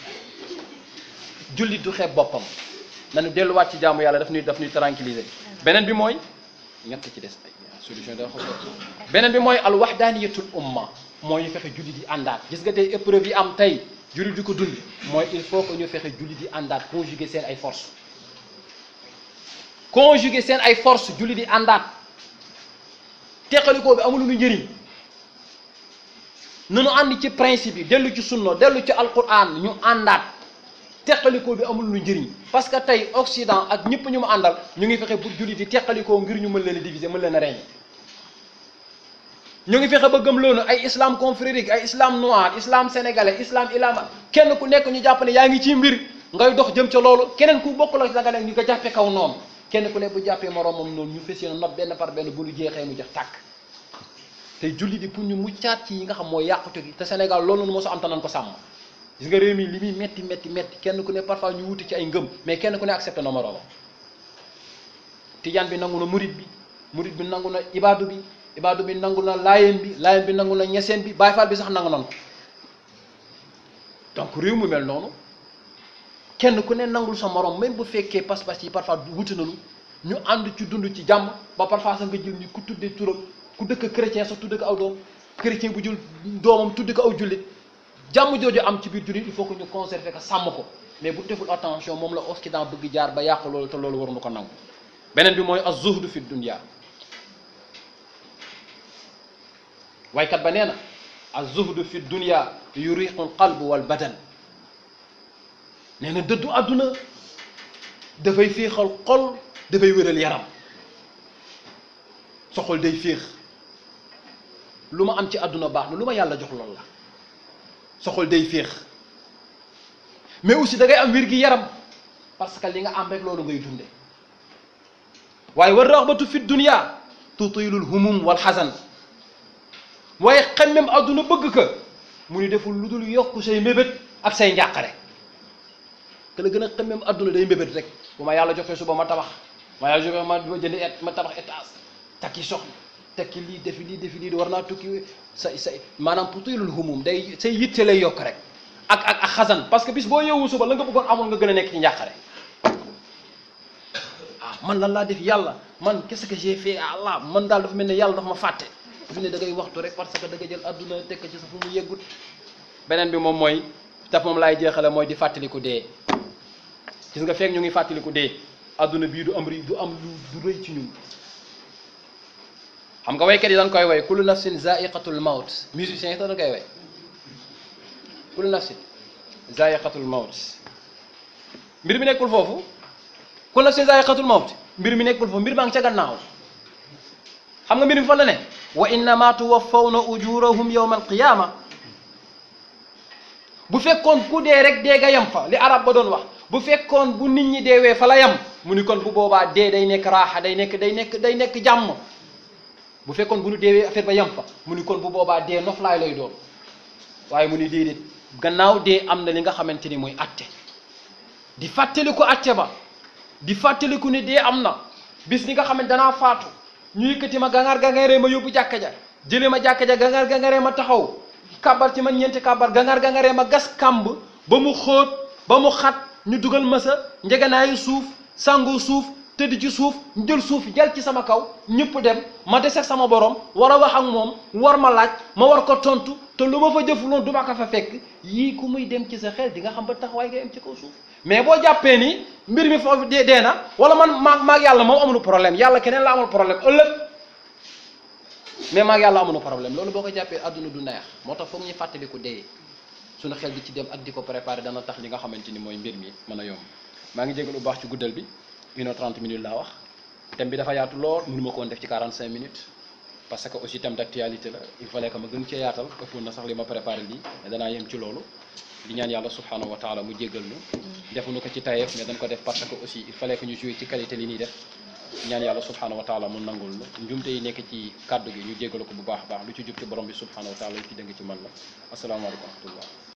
jullit du xeeb boppam nañu delluwaat ci jaamu yàlla daf ñuy daf ñuy tranquilliser beneen bi mooy ñett ci des ay solution da xaw beneen bi mooy al wahdaniyatul umma mooy ñu fexe jullit yi àndaat gis nga tey épreuve yi am tey jullit di ko dund mooy il faut que ñu fexe jullit yi àndaat conjuguer seen ay force conjuguer seen ay force jullit yi àndaat teqalikoo bi amul lu njëriñ nanu ànd ci principe yi dellu ci sunna dellu ci alquran ñu àndaat teqalikoo bi amul lu njëriñ parce que tey Occident ak ñëpp ñu mu àndal ñu ngi fexe pour jullit yi teqalikoo ngir ñu mën leen a diviser mën leen a régner ñu ngi fexe ba gëm loolu ay islam confrérique ay islam noir islam sénégalais islam ilama kenn ku nekk ñu jàpp ne yaa ngi ci mbir ngay dox jëm ca loolu keneen ku bokk la da nga nekk ñu ko jàppee kaw noonu kenn ku ne bu jàppee moroomam noonu ñu fas yéene nopp benn par benn bu ñu jeexee mu jeex tàkk tey jullit yi pour ñu muccaat ci yi nga xam mooy yàqute gi te Sénégal loolu nu mosu am te nañ ko sàmm gis nga réew mi li muy metti metti metti kenn ku ne parfois ñu wuti ci ay ngëm mais kenn ku ne accepté na moroomam tijaan bi nangu na murit bi murit bi nangu na ibaadu bi ibaadu bi nangu na laayeen bi laayeen bi nangu na ñeseen bi baay faal bi sax nangu nan ko donc réew mu mel noonu kenn ku ne nangul sa morom même bu fekkee pas-pas yi parfois wuti nañu ñu ànd ci dund ci jàmm ba parfois sax nga jël ni ku tuddee turam ku dëkk chrétien sax tudde ko aw doom chrétien bu jël doomam tudde ko aw jullit jàmm jooju am ci biir jullit il faut que ñu conserver ko sàmm ko mais bu deful attention moom la Occident bëgg jaar ba yàq loolu te loolu waruñu ko nangu beneen bi mooy az-zuhdu fi dunya waykat ba nee na az-zuhdu fi dunya yuriqu al-qalb wal badan nee na dëddu àdduna dafay féexal xol dafay wéral yaram sa xol day féex lu ma am ci àdduna baax na lu ma yàlla jox loolu la sa xol day féex mais aussi da ngay am wér gi yaram parce que li nga am rek loolu ngay dunde waaye war raxbatu fi dunya tutilul humum wal xasan waaye xemmem àdduna bëgg ka mu ni deful lu dul yokk say mbébét ak say njàqare que la gën a xemmem àdduna day mbébét rek bu ma yàlla joxee suba ma tabax ma yàlla joxee ma jënd et ma tabax étage takki soxna tekki lii defi lii defi lii war naa tukki sa sa maanaam tutilul humum day say yitte lay yokk rek ak ak ak xasan parce que bis boo yeewu suba la nga bëggoon amul nga gën a nekk ci njàqare ah man lan laa def yàlla man qu'est-ce que j'ai fait à Allah man daal dafa mel ne yàlla dafa ma fàtte fi ne da ngay waxtu rek parce que da nga jël adduna tekk ci sa fu mu yeggut beneen bi moom mooy taf moom laay jeexale mooy di fàttaliku dee gis nga fekk ñu ngi fàttaliku dee adduna bii du am ri du am lu du rëy ci ñun xam nga waykat yi dañ koy way kullu nafsin zaiqatul maut musiciens yi dañ koy way kullu nafsin zaiqatul maut mbir mi nekkul foofu kullu nafsin zaiqatul maut mbir mi nekkul foofu mbir maa ngi ca gannaaw xam nga mbir mi fan la ne wa innama tuwaffawna ujurahum yawma alqiyama bu fekkoon ku dee rek dee ga yam fa li arab ba doon wax bu fekkoon bu nit ñi deewee fa la yam mu ni kon bu boobaa dee day nekk raaxa day nekk day nekk day nekk jàmm bu fekkoon bu nu deewee affaire ba yam fa mu ni kon bu boobaa dee noflaay lay doon waaye mu ni déedéet gannaaw dee am na li nga xamante ni mooy atte di fàttaliku atte ba di fàttaliku ni dee am na bis ni nga xam ne danaa faatu ñu yëkkati ma gangaar gangaaree ma yóbbu jàkka ja jëlee ma jàkka ja gangaar gangaaree ma taxaw kàbbar ci man ñeenti kàbbar gangaar gangaaree ma gas kàmb ba mu xóot ba mu xat ñu dugal ma sa njeganaayu suuf sangu suuf tëdd ci suuf ñu jël suuf jal ci sama kaw ñëpp dem ma des ak sama borom war a wax ak moom war ma laaj ma war ko tontu te lu ma fa jëfuloon du ma ko fa fekk yii ku muy dem ci sa xel di nga xam ba taxawaay ngay am ci kaw suuf mais boo jàppee ni mbir mi foofu dee dee na wala man maag maag yàlla moom amul problème yàlla keneen la amul problème ëllëg mais maag yàlla amul problème loolu boo ko jàppee adduna du neex moo tax foog ñu fàttaliku dee suñu xel di ci dem ak di ko préparer dana tax li nga xamante ni mooy mbir mi mën a yomb maa ngi jégalu bu baax ci guddal bi une heure trente minutes laa wax thème bi dafa yaatu lool mënu ma ko woon def ci quarante cinq minutes parce que aussi thème d'actualité la il fallait que ma gën cee yaatal ëppoon na sax li ma préparé lii mais danaa yem ci loolu di ñaan yàlla subhanahu wa taala mu jéggal ñu defuñu ko ci tayeef mais dañ ko def parce que aussi il fallait que ñu jouer ci qualité li ñuy def ñaan yàlla subhanahu wa taala mu nangul ñu njumte yi nekk ci kàddu gi ñu jéggal ko bu baax a baax lu ci jub ci borom bi subhanahu wa taala lu ci dëng ci man la asalaamaaleykum wa rahmatullah